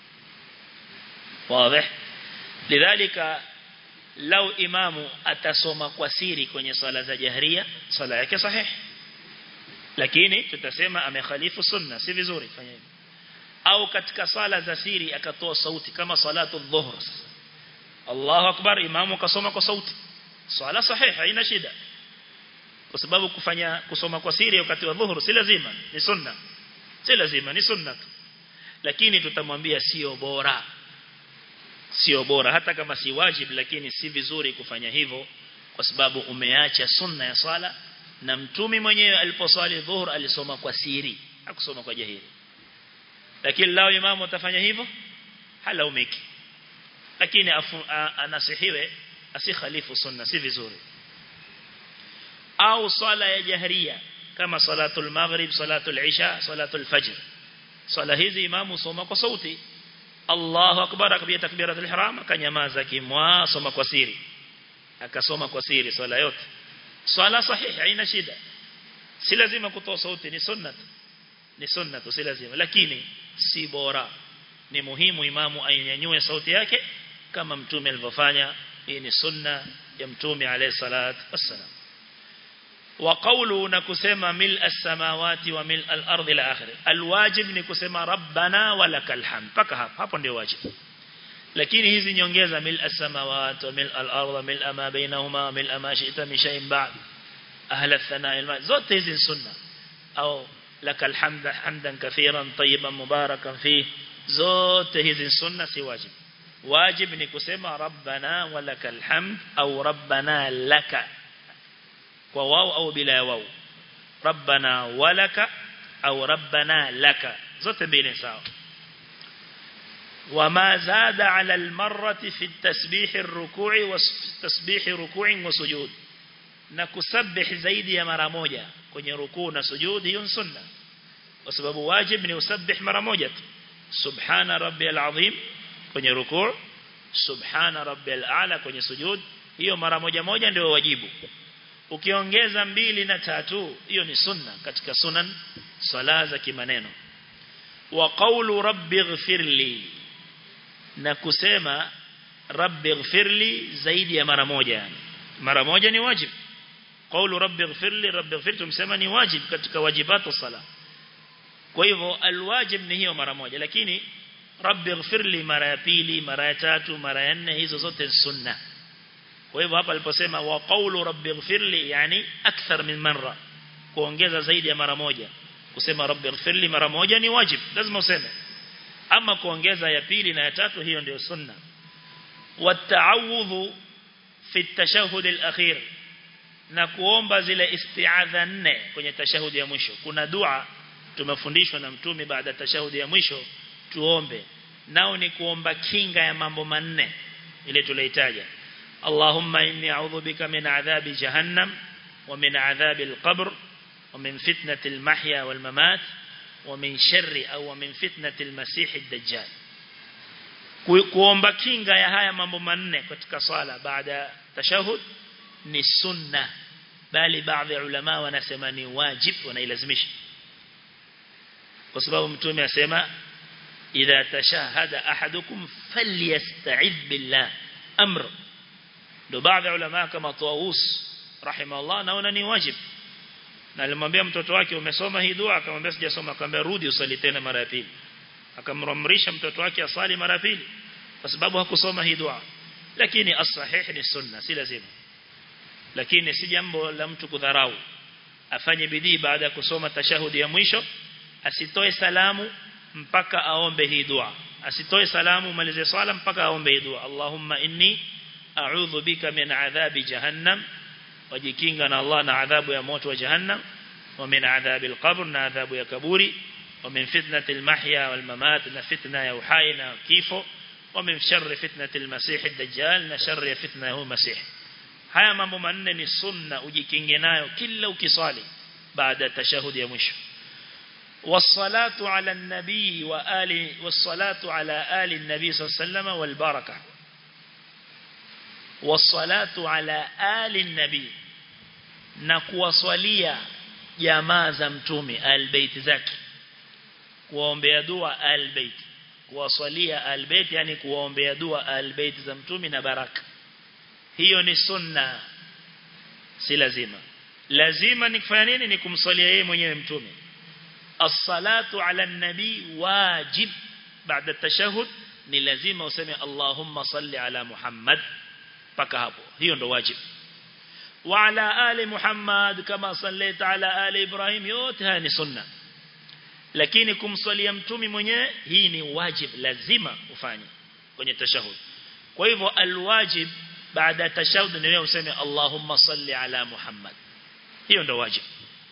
wazi lidhalika lau imamu atasoma kwa siri kwenye swala za jaharia swala yake sahihi lakini tutasema amekhalifu sunna si vizuri fanya hivyo au katika sala za siri akatoa sauti kama salatu dhuhr Allahu akbar imamu kasoma kwa sauti swala sahihi haina shida kwa sababu kufanya kusoma kwa siri wakati wa dhuhur si lazima ni sunna si lazima ni sunna lakini tutamwambia sio bora sio bora hata kama si wajib lakini si vizuri kufanya hivyo kwa sababu umeacha sunna ya swala na mtumi mwenyewe aliposwali dhuhur alisoma kwa siri hakusoma kwa jahili lakini lao imamu atafanya hivyo halaumiki lakini anasihiwe asikhalifu sunna si vizuri au swala ya jahriya kama salatul maghrib salatul isha salatul fajr swala hizi imamu soma kwa sauti Allahu akbar akabia takbiratul ihram akanyamaza kimwa soma kwa siri akasoma kwa siri swala yote swala sahihi haina shida si lazima kutoa sauti ni sunnat ni sunnat si lazima lakini si bora ni muhimu imamu ainyanyue sauti yake kama mtume alivyofanya hii ni sunna ya mtume alayhi salat wassalam wa qawlu na kusema mil as-samawati wa mil al-ard ila akhir alwajib ni kusema rabbana walakal hamd paka hapo hapo ndio wajib lakini hizi nyongeza mil as-samawati wa mil al-ard wa mil ma bainahuma mil ma shi'ta min shay'in ba'd ahla ath-thana' zote hizi sunna au lakal hamd hamdan kathiran tayyiban mubarakan fi zote hizi sunna si wajib wajib ni kusema rabbana walakal hamd au rabbana laka kwa wao au bila wao rabbana walaka au rabbana laka zote mbili sawa وما زاد على المرة في التسبيح الركوع والتسبيح ركوع وسجود na kusabih zaidi ya mara moja kwenye rukuu na sujud hiyo sunna kwa sababu wajib ni usabih mara moja tu subhana rabbiyal azim kwenye rukuu subhana rabbiyal a'la kwenye sujud hiyo mara moja moja ndio wajibu ukiongeza mbili na tatu hiyo ni sunna katika sunan sala za kimaneno wa qawlu rabbighfirli na kusema rabbighfirli zaidi ya mara moja yani mara moja ni wajibu qawlu rabbighfirli rabbighfir tumsema ni wajibu katika wajibatu sala kwa hivyo alwajib ni hiyo mara moja lakini rabbighfirli mara ya pili mara ya tatu mara ya nne hizo zote sunna kwa hivyo hapa aliposema wa qawlu rabbighfirli yani akthar min marra kuongeza zaidi ya mara moja kusema rabbighfirli mara moja ni wajib lazima useme ama kuongeza ya pili na ya tatu hiyo ndio sunna والتعوذ في التشهد الأخير na kuomba zile isti'adha nne kwenye tashahudi ya mwisho kuna dua tumefundishwa na mtume baada tashahudi ya mwisho tuombe nao ni kuomba kinga ya mambo manne ile tulihitaja Allahumma inni a'udhu bika min adhabi jahannam wa min adhabi al-qabr wa min fitnati al-mahya wal-mamat wa min sharri au min fitnati al-masih ad-dajjal kuomba kinga ya haya mambo manne katika swala baada tashahud ni sunna bali baadhi ya ulama wanasema ni wajib wanailazimisha kwa sababu mtume asema idha tashahada ahadukum falyasta'id billah amr ndo baadhi ya ulama kama Tawus rahimahullah naona ni wajib na alimwambia mtoto wake umesoma hii dua akamwambia sijasoma akamwambia rudi usali tena mara ya pili akamramrisha mtoto wake asali mara ya pili kwa sababu hakusoma hii dua lakini as-sahih ni sunna si lazima lakini si jambo la mtu kudharau afanye bidii baada ya kusoma tashahudi ya mwisho asitoe salamu mpaka aombe hii dua asitoe salamu malize swala mpaka aombe hii dua Allahumma inni a'udhu bika min adhabi jahannam wajikinga na Allah na adhabu ya moto wa jahannam wa min adhabi al-qabr na adhabu ya kaburi wa min fitnati al-mahya wal mamat na fitna ya uhai na kifo wa min sharri fitnati al-masih ad-dajjal na sharri ya fitna ya masih haya mambo manne ni sunna ujikinge nayo kila ukiswali baada ya tashahudi ya mwisho والصلاة على النبي وآل والصلاة على آل النبي صلى الله عليه وسلم والبركة والصلاة على آل النبي نكوا صليا jamaa za mtume albayt zake kuombea dua albayt kuwasalia albayt yani kuombea dua albayt za mtume na baraka hiyo ni sunna si lazima lazima ni kufanya nini ni kumsalia yeye mwenyewe mtume as-salatu ala nabi wajib baada tashahud ni lazima useme Allahumma salli ala Muhammad paka hapo hiyo ndo wajib wa ala ali Muhammad kama sallaita ala ali Ibrahim yote haya ni sunna lakini kumsalia mtume mwenyewe hii ni wajib lazima ufanye kwenye tashahud kwa hivyo alwajib baada tashahud ni wewe useme Allahumma salli ala Muhammad hiyo ndo wajib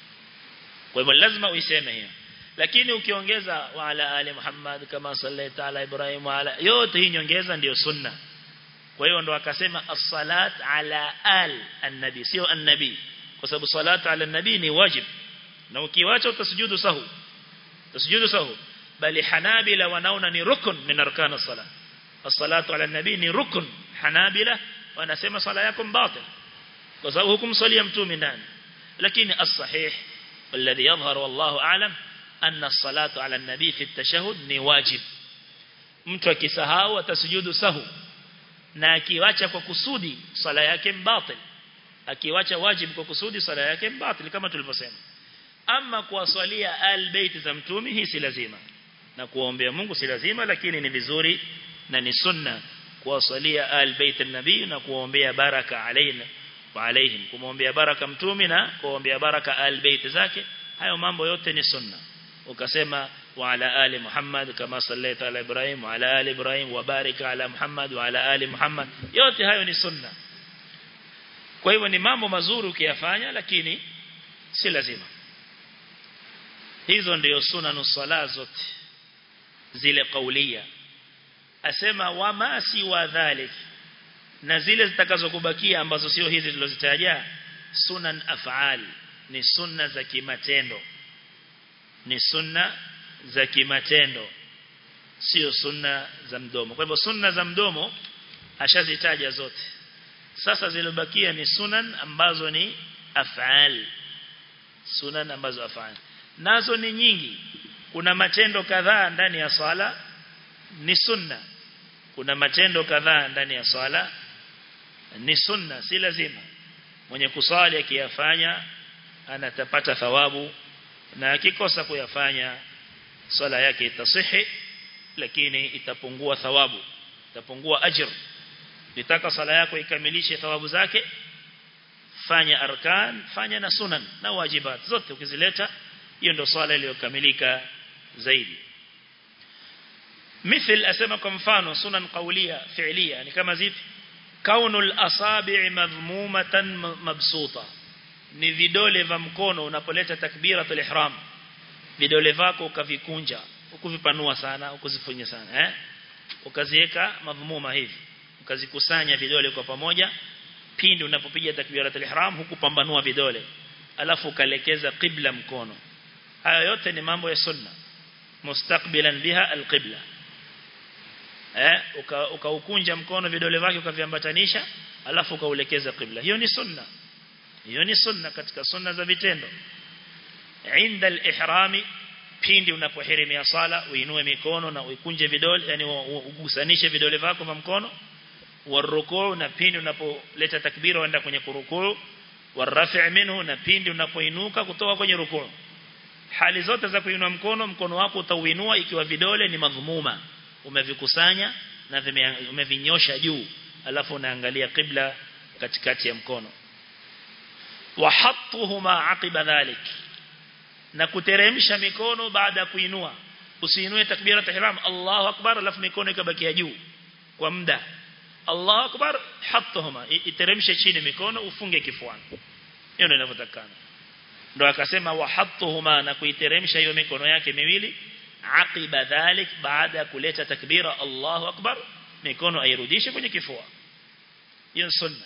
kwa hivyo lazima uiseme hiyo lakini ukiongeza wa ala ali Muhammad kama sallaita ala Ibrahim wa ala yote hii nyongeza ndio sunna kwa hiyo ndo akasema as-salat ala al an-nabi sio an-nabi kwa sababu salat ala an-nabi ni wajib na ukiwacha utasujudu sahu utasujudu sahu bali hanabila wanaona ni rukun min arkan as-salat as-salatu ala an-nabi ni rukun hanabila wanasema sala yako batil kwa sababu hukumsalia mtume ndani lakini as-sahih والذي يظهر والله أعلم أن الصلاة على النبي في التشهد ni wajib mtu akisahau atasujudu sahu na akiwacha kwa kusudi sala yake mbatil akiwacha wajib kwa kusudi sala yake mbatil kama tulivyosema ama kuwasalia albayt za mtume hii si lazima na kuombea Mungu si lazima lakini ni vizuri na ni sunna kuwasalia albayt an-nabii na kuombea baraka alaina wa alaihim kumwombea baraka mtume na kuombea baraka albayt zake hayo mambo yote ni sunna ukasema wa ala ali Muhammad kama sallaita ala Ibrahim wa ala ali Ibrahim wa barika ala Muhammad wa ala ali Muhammad yote hayo ni sunna kwa hivyo ni mambo mazuri ukiyafanya lakini si lazima hizo ndio sunanu sala zote zile kaulia asema wama si wa dhalik na zile zitakazokubakia ambazo sio hizi tulizozitaja sunan af'al ni sunna za kimatendo ni sunna za kimatendo sio sunna za mdomo kwa hivyo sunna za mdomo ashazitaja zote sasa zilizobakia ni sunan ambazo ni af'al sunan ambazo af'al nazo ni nyingi kuna matendo kadhaa ndani ya swala ni sunna kuna matendo kadhaa ndani ya swala ni sunna si lazima mwenye kusali akiyafanya anatapata thawabu na akikosa kuyafanya swala yake itasihi lakini itapungua thawabu itapungua ajr nitaka swala yako ikamilishe thawabu zake fanya arkan fanya na sunan na wajibat zote ukizileta hiyo ndio swala iliyokamilika zaidi مثل اسمع kwa mfano sunan qawliya fi'liya ni kama zipi kaunul asabi' madhmumatan mabsuta ni vidole vya mkono unapoleta takbiratul ihram vidole vako ukavikunja ukuvipanua sana ukuzifunya sana eh ukaziweka madhumuma hivi ukazikusanya vidole kwa pamoja pindi unapopiga takbiratul ihram hukupambanua vidole alafu ukalekeza qibla mkono haya yote ni mambo ya sunna mustaqbilan biha alqibla eh ukaukunja uka mkono vidole vyake ukaviambatanisha alafu ukaulekeza qibla hiyo ni sunna hiyo ni sunna katika sunna za vitendo inda al-ihrami pindi unapohirimia sala uinue mikono na uikunje vidole yani ugusanishe vidole vyako vya mkono warukuu na pindi unapoleta takbira uenda kwenye kurukuu warafi' minhu na pindi unapoinuka kutoka kwenye rukuu hali zote za kuinua mkono mkono wako utauinua ikiwa vidole ni madhumuma umevikusanya na umevinyosha juu alafu unaangalia qibla katikati ya mkono wa hattuhuma aqiba dhalik na kuteremsha mikono baada ya kuinua usiinue takbira tahram Allahu akbar alafu mikono ikabakia juu kwa muda Allahu akbar hattuhuma iteremshe chini mikono ufunge kifuani hiyo ndio inavyotakana ndo akasema wa hattuhuma na kuiteremsha hiyo mikono yake miwili aqiba dhalik baada ya kuleta takbira Allahu akbar mikono airudishe kwenye kifua hiyo sunna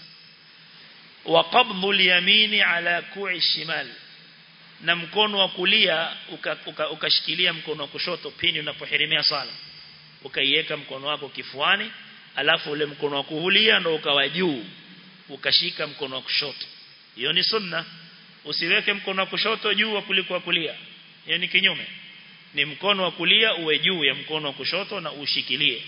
wa qabdhu al-yamini ala ku'i shimal na mkono wa kulia ukashikilia uka, uka mkono wa kushoto pindi unapohirimia sala ukaiweka mkono wako kifuani alafu ule mkono wa kulia ndo ukawa juu ukashika mkono wa kushoto hiyo ni sunna usiweke mkono wa kushoto juu kuliko wa kulia hiyo ni kinyume ni mkono wa kulia uwe juu ya mkono wa kushoto na ushikilie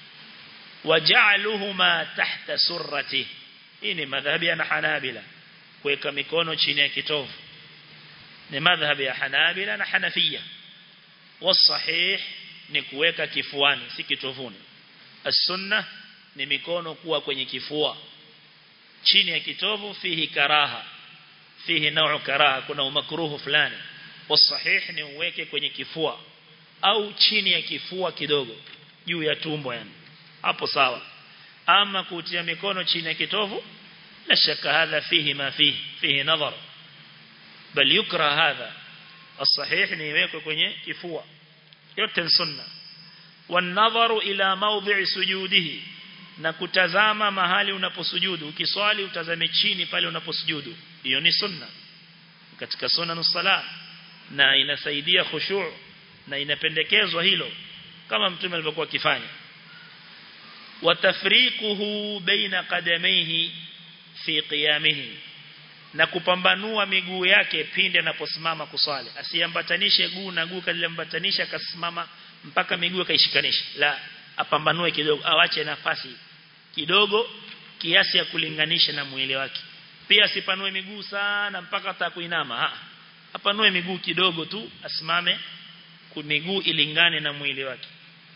waja'aluhuma tahta surrati hii ni madhhabi ya Hanabila kuweka mikono chini ya kitovu ni madhhabi ya Hanabila na Hanafia wasahih ni kuweka kifuani si kitovuni as-sunnah ni mikono kuwa kwenye kifua chini ya kitovu fihi karaha fihi nau karaha kuna umakruhu fulani wasahih ni uweke kwenye kifua au chini ya kifua kidogo juu ya tumbo yani hapo sawa ama kutia mikono chini ya kitovu la shaka hadha fihi ma fihi fihi nadhar bal yukra hadha الصحيح ni iwekwe kwenye kifua yote ni sunna والنظر الى موضع سجوده na kutazama mahali unaposujudu ukiswali utazame chini pale unaposujudu hiyo ni sunna katika sunna nusala na inasaidia khushu' na inapendekezwa hilo kama mtume alivyokuwa akifanya watafriquhu baina qadamayhi fi qiyamihi na kupambanua miguu yake pindi anaposimama kuswali asiambatanishe guu na guu kaliambatanisha akasimama mpaka miguu kaishikanisha la apambanue kidogo awache nafasi kidogo kiasi ya kulinganisha na mwili wake pia asipanue miguu sana mpaka atakuinama ha apanue miguu kidogo tu asimame miguu ilingane na mwili wake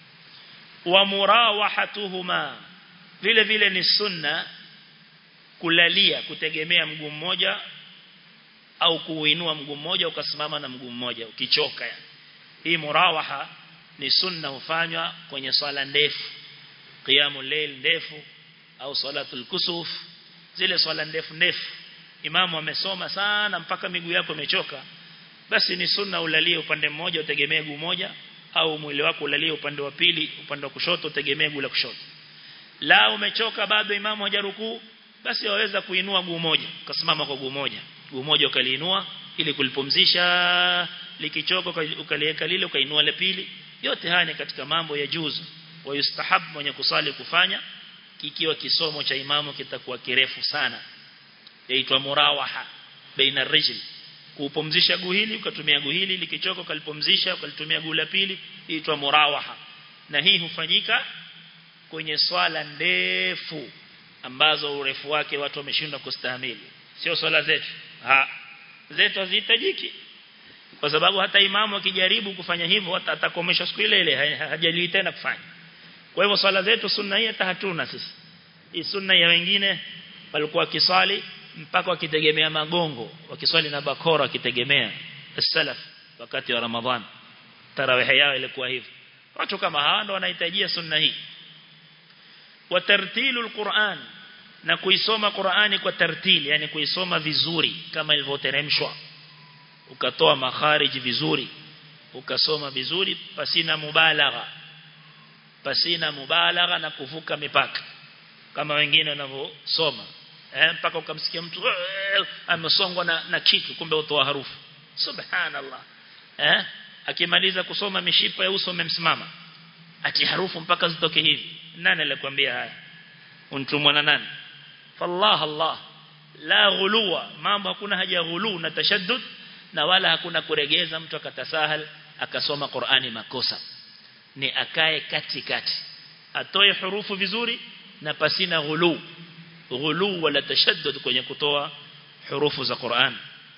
wa murawahatuhuma vile vile ni sunna kulalia kutegemea mguu mmoja au kuuinua mguu mmoja ukasimama na mguu mmoja ukichoka yani hii murawaha ni sunna hufanywa kwenye swala ndefu qiyamul layl ndefu au salatul kusuf zile swala ndefu ndefu imamu amesoma sana mpaka miguu yako imechoka basi ni sunna ulalie upande mmoja utegemee guu moja au mwili wako ulalie upande wa pili upande wa kushoto utegemee guu la kushoto la umechoka bado imamu hajarukuu basi waweza kuinua guu moja ukasimama kwa guu moja guu moja ukaliinua ili kulipumzisha likichoka ukaliweka lile ukainua la pili yote haya ni katika mambo ya juzu wa yustahab mwenye kusali kufanya kikiwa kisomo cha imamu kitakuwa kirefu sana yaitwa murawaha baina rijl kupumzisha guu hili ukatumia guu hili likichoka ukalipumzisha ukalitumia guu la pili inaitwa murawaha na hii hufanyika kwenye swala ndefu ambazo urefu wake watu wameshindwa kustahimili sio swala zetu ha zetu hazihitajiki kwa sababu hata imamu akijaribu kufanya hivyo hata atakomesha siku ile ile hajali tena kufanya kwa hivyo swala zetu sunna hii hata hatuna sisi hii sunna ya wengine walikuwa kiswali mpaka wakitegemea magongo wakiswali na bakora wakitegemea salaf wakati wa ramadhan tarawih yao ilikuwa hivyo watu kama hawa ndio wanahitajia sunna hii watartilul Qur'an na kuisoma Qur'ani kwa tartili yani kuisoma vizuri kama ilivyoteremshwa ukatoa makharij vizuri ukasoma vizuri pasina mubalagha pasina mubalagha na kuvuka mipaka kama wengine wanavyosoma eh mpaka ukamsikia mtu amesongwa na, na kitu kumbe utoa harufu subhanallah eh akimaliza kusoma mishipa ya uso umemsimama ati harufu mpaka zitoke hivi nani alikwambia haya untumwa na nani fallah allah la ghuluwa mambo hakuna haja ya ghulu na tashaddud na wala hakuna kuregeza mtu akatasahal akasoma Qur'ani makosa ni akae katikati atoe hurufu vizuri na pasina ghulu ghulu wala tashaddud kwenye kutoa hurufu za Qur'an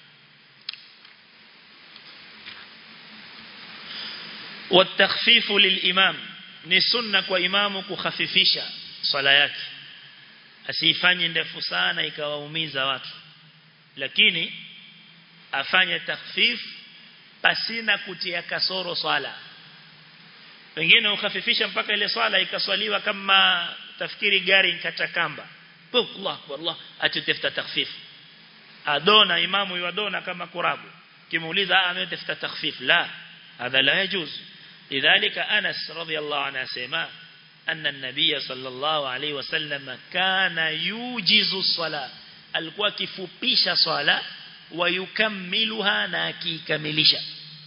والتخفيف للإمام ni sunna kwa imamu kukhafifisha swala yake asifanye ndefu sana ikawaumiza watu lakini afanye takhfif pasina kutia kasoro swala wengine ukhafifisha mpaka ile swala ikaswaliwa kama tafikiri gari nkata kamba Allah Allah atutafuta takhfif adona imamu yadona kama kurabu kimuuliza ametafuta takhfif la hadha la yajuz لذلك أنس رضي الله عنه سيما أن النبي صلى الله عليه وسلم كان يوجز الصلاة alikuwa kifupisha swala wayukamiluha na akikamilisha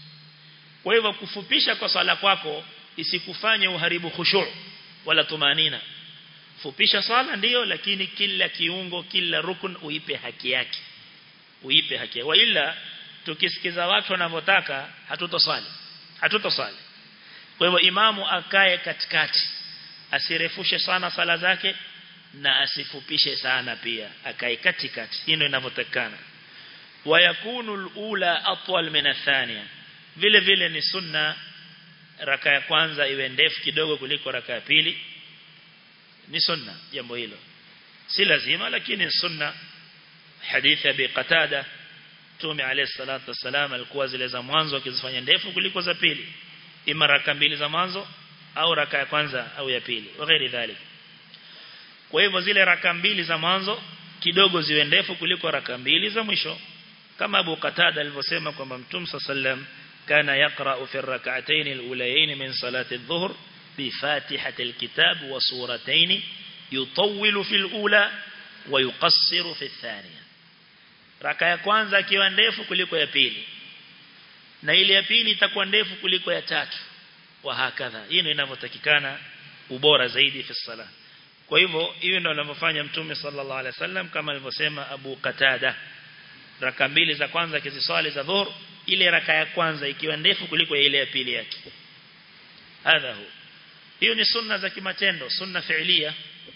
kwa hivyo kufupisha kwa swala kwako isikufanye uharibu khushu' wala tumanina fupisha swala ndiyo lakini kila kiungo kila rukun uipe haki yake uipe haki yake ila tukisikiza watu wanavyotaka hatutoswali hatutoswali kwa hivyo imamu akae katikati asirefushe sana sala zake na asifupishe sana pia akae katikati hii ndio inavyotakana wayakunu alula atwal min athania vile vile ni sunna raka ya kwanza iwe ndefu kidogo kuliko raka ya pili ni sunna jambo hilo si lazima lakini sunna hadithi ya qatada Mtume alayhi salatu wasalam alikuwa zile za mwanzo akizifanya ndefu kuliko za pili ima raka mbili za mwanzo au raka ya kwanza au ya pili waghairi dhalik kwa hivyo zile raka mbili za mwanzo kidogo ziwe ndefu kuliko raka mbili za mwisho kama Abu Qatada alivyosema kwamba Mtume sallam kana yaqra'u fi rak'atayn al-ulayayn min salati adh-dhuhr bi fatihati al-kitab wa suratayn yutawwilu fi al-ula wa yuqassiru fi ath-thaniya raka ya kwanza ikiwa ndefu kuliko ya pili na ile ya pili itakuwa ndefu kuliko ya tatu wa hakadha hii ndio inavyotakikana ubora zaidi fi sala kwa hivyo hiyo ndio anavyofanya mtume sallallahu alaihi wasallam kama alivyosema Abu Qatada raka mbili za kwanza kiziswali za dhuhur ile raka ya kwanza ikiwa ndefu kuliko ile ya pili yake hadha hu hiyo ni sunna za kimatendo sunna fi'liya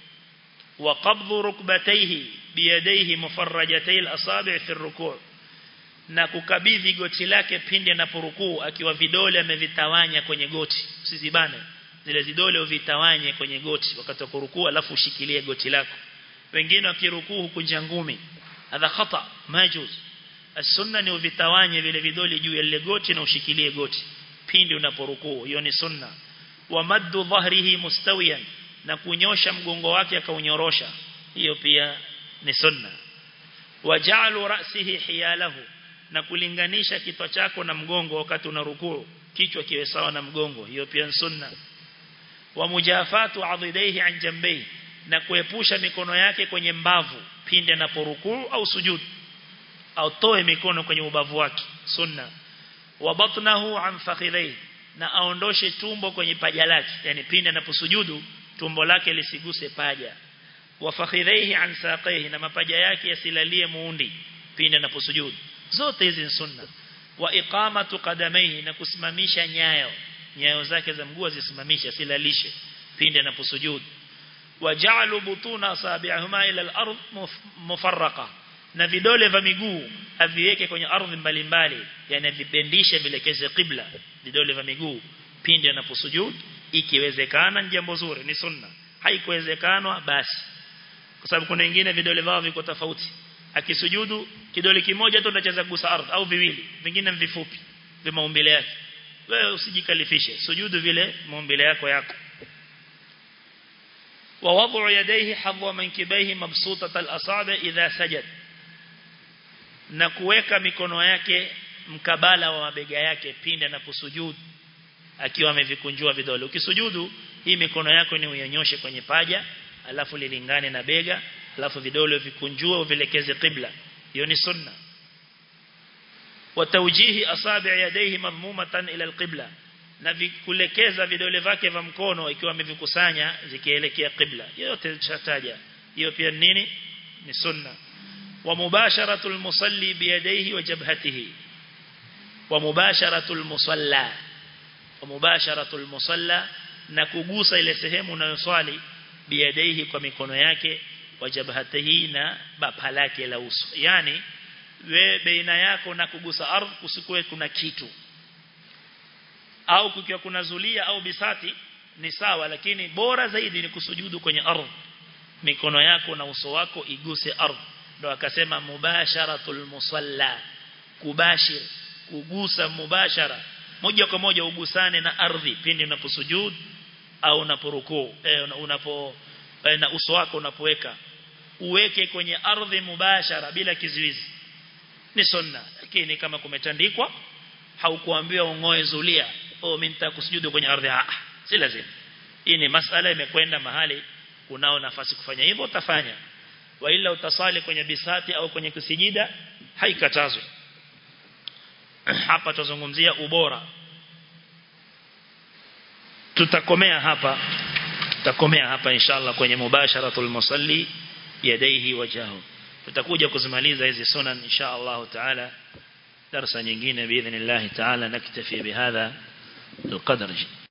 wa qabdhu rukbatayhi biyadayhi mufarrajatay al-asabi' fi ar-ruku' na kukabidhi goti lake pindi anaporukuu akiwa vidole amevitawanya kwenye goti usizibane zile vidole uvitawanye kwenye goti wakati wa kurukuu alafu ushikilie goti lako wengine wakirukuu hukunja ngumi hadha khata majuz as-sunna ni uvitawanye vile vidole juu ya ile goti na ushikilie goti pindi unaporukuu hiyo ni sunna wa maddu dhahrihi mustawiyan na kunyosha mgongo wake akaunyorosha hiyo pia ni sunna waja'alu ra'sihi hiyalahu na kulinganisha kichwa chako na mgongo wakati unarukuu kichwa kiwe sawa na mgongo hiyo pia ni sunna wa mujafatu adhidaihi an jambayhi na kuepusha mikono yake kwenye mbavu pindi anaporukuu au sujud au toe mikono kwenye ubavu wake sunna wa batnahu an fakhidhihi na aondoshe tumbo kwenye paja lake yani pindi anaposujudu tumbo lake lisiguse paja wa fakhidhihi an saqihi na mapaja yake yasilalie muundi pindi anaposujudu zote hizi ni sunna wa iqamatu qadamaihi na kusimamisha nyayo nyayo zake za mguu zisimamishe silalishe pindi anaposujudu wa ja'alu butuna asabi'ahuma ila al-ard mufarraqa na vidole vya miguu aviweke kwenye ardhi mbalimbali yani vipendishe vilekeze qibla vidole vya miguu pindi anaposujudu ikiwezekana ni jambo zuri ni sunna haikuwezekanwa basi kwa sababu kuna wengine vidole vao viko tofauti akisujudu kidole kimoja tu ndacheza kugusa ardhi au viwili vingine vifupi vya maumbile yake wewe usijikalifishe sujudu vile maumbile yako yako ووضع يديه حظو منكبيه مبسوطة الأصابع إذا سجد na kuweka mikono yake mkabala wa mabega yake pindi anaposujudu akiwa amevikunjua vidole ukisujudu hii mikono yako ni uyanyoshe kwenye paja alafu lilingane na bega alafu vidole vikunjue uvilekeze qibla hiyo ni sunna wa tawjihi asabi' yadayhi madmumatan ila alqibla na kulekeza vidole vyake vya mkono ikiwa amevikusanya zikielekea qibla yote chataja hiyo pia nini ni sunna wa mubasharatul musalli biyadayhi wa jabhatihi wa mubasharatul musalla wa mubasharatul musalla na kugusa ile sehemu unayoswali biyadaihi kwa mikono yake wa jabhatihi na bapa lake la uso yani we baina yako na kugusa ardhi kusikue kuna kitu au kukiwa kuna zulia au bisati ni sawa lakini bora zaidi ni kusujudu kwenye ardhi mikono yako na uso wako iguse ardhi ndo akasema mubasharatul musalla kubashir kugusa mubashara moja kwa moja ugusane na ardhi pindi unaposujud au unaporukuu eh, unapo eh, na uso wako unapoweka uweke kwenye ardhi mubashara bila kizuizi ni sunna lakini kama kumetandikwa haukuambiwa ungoe zulia oh mimi nitakusujudu kwenye ardhi ah si lazima hii ni masala imekwenda mahali unao nafasi kufanya hivyo utafanya wa ila utasali kwenye bisati au kwenye kusijida haikatazwi hapa tuzungumzia ubora tutakomea hapa tutakomea hapa inshallah kwenye mubasharatul musalli yadaihi wajahu tutakuja kuzimaliza hizi sunan inshallah taala darasa nyingine باذن الله تعالى نكتفي بهذا القدر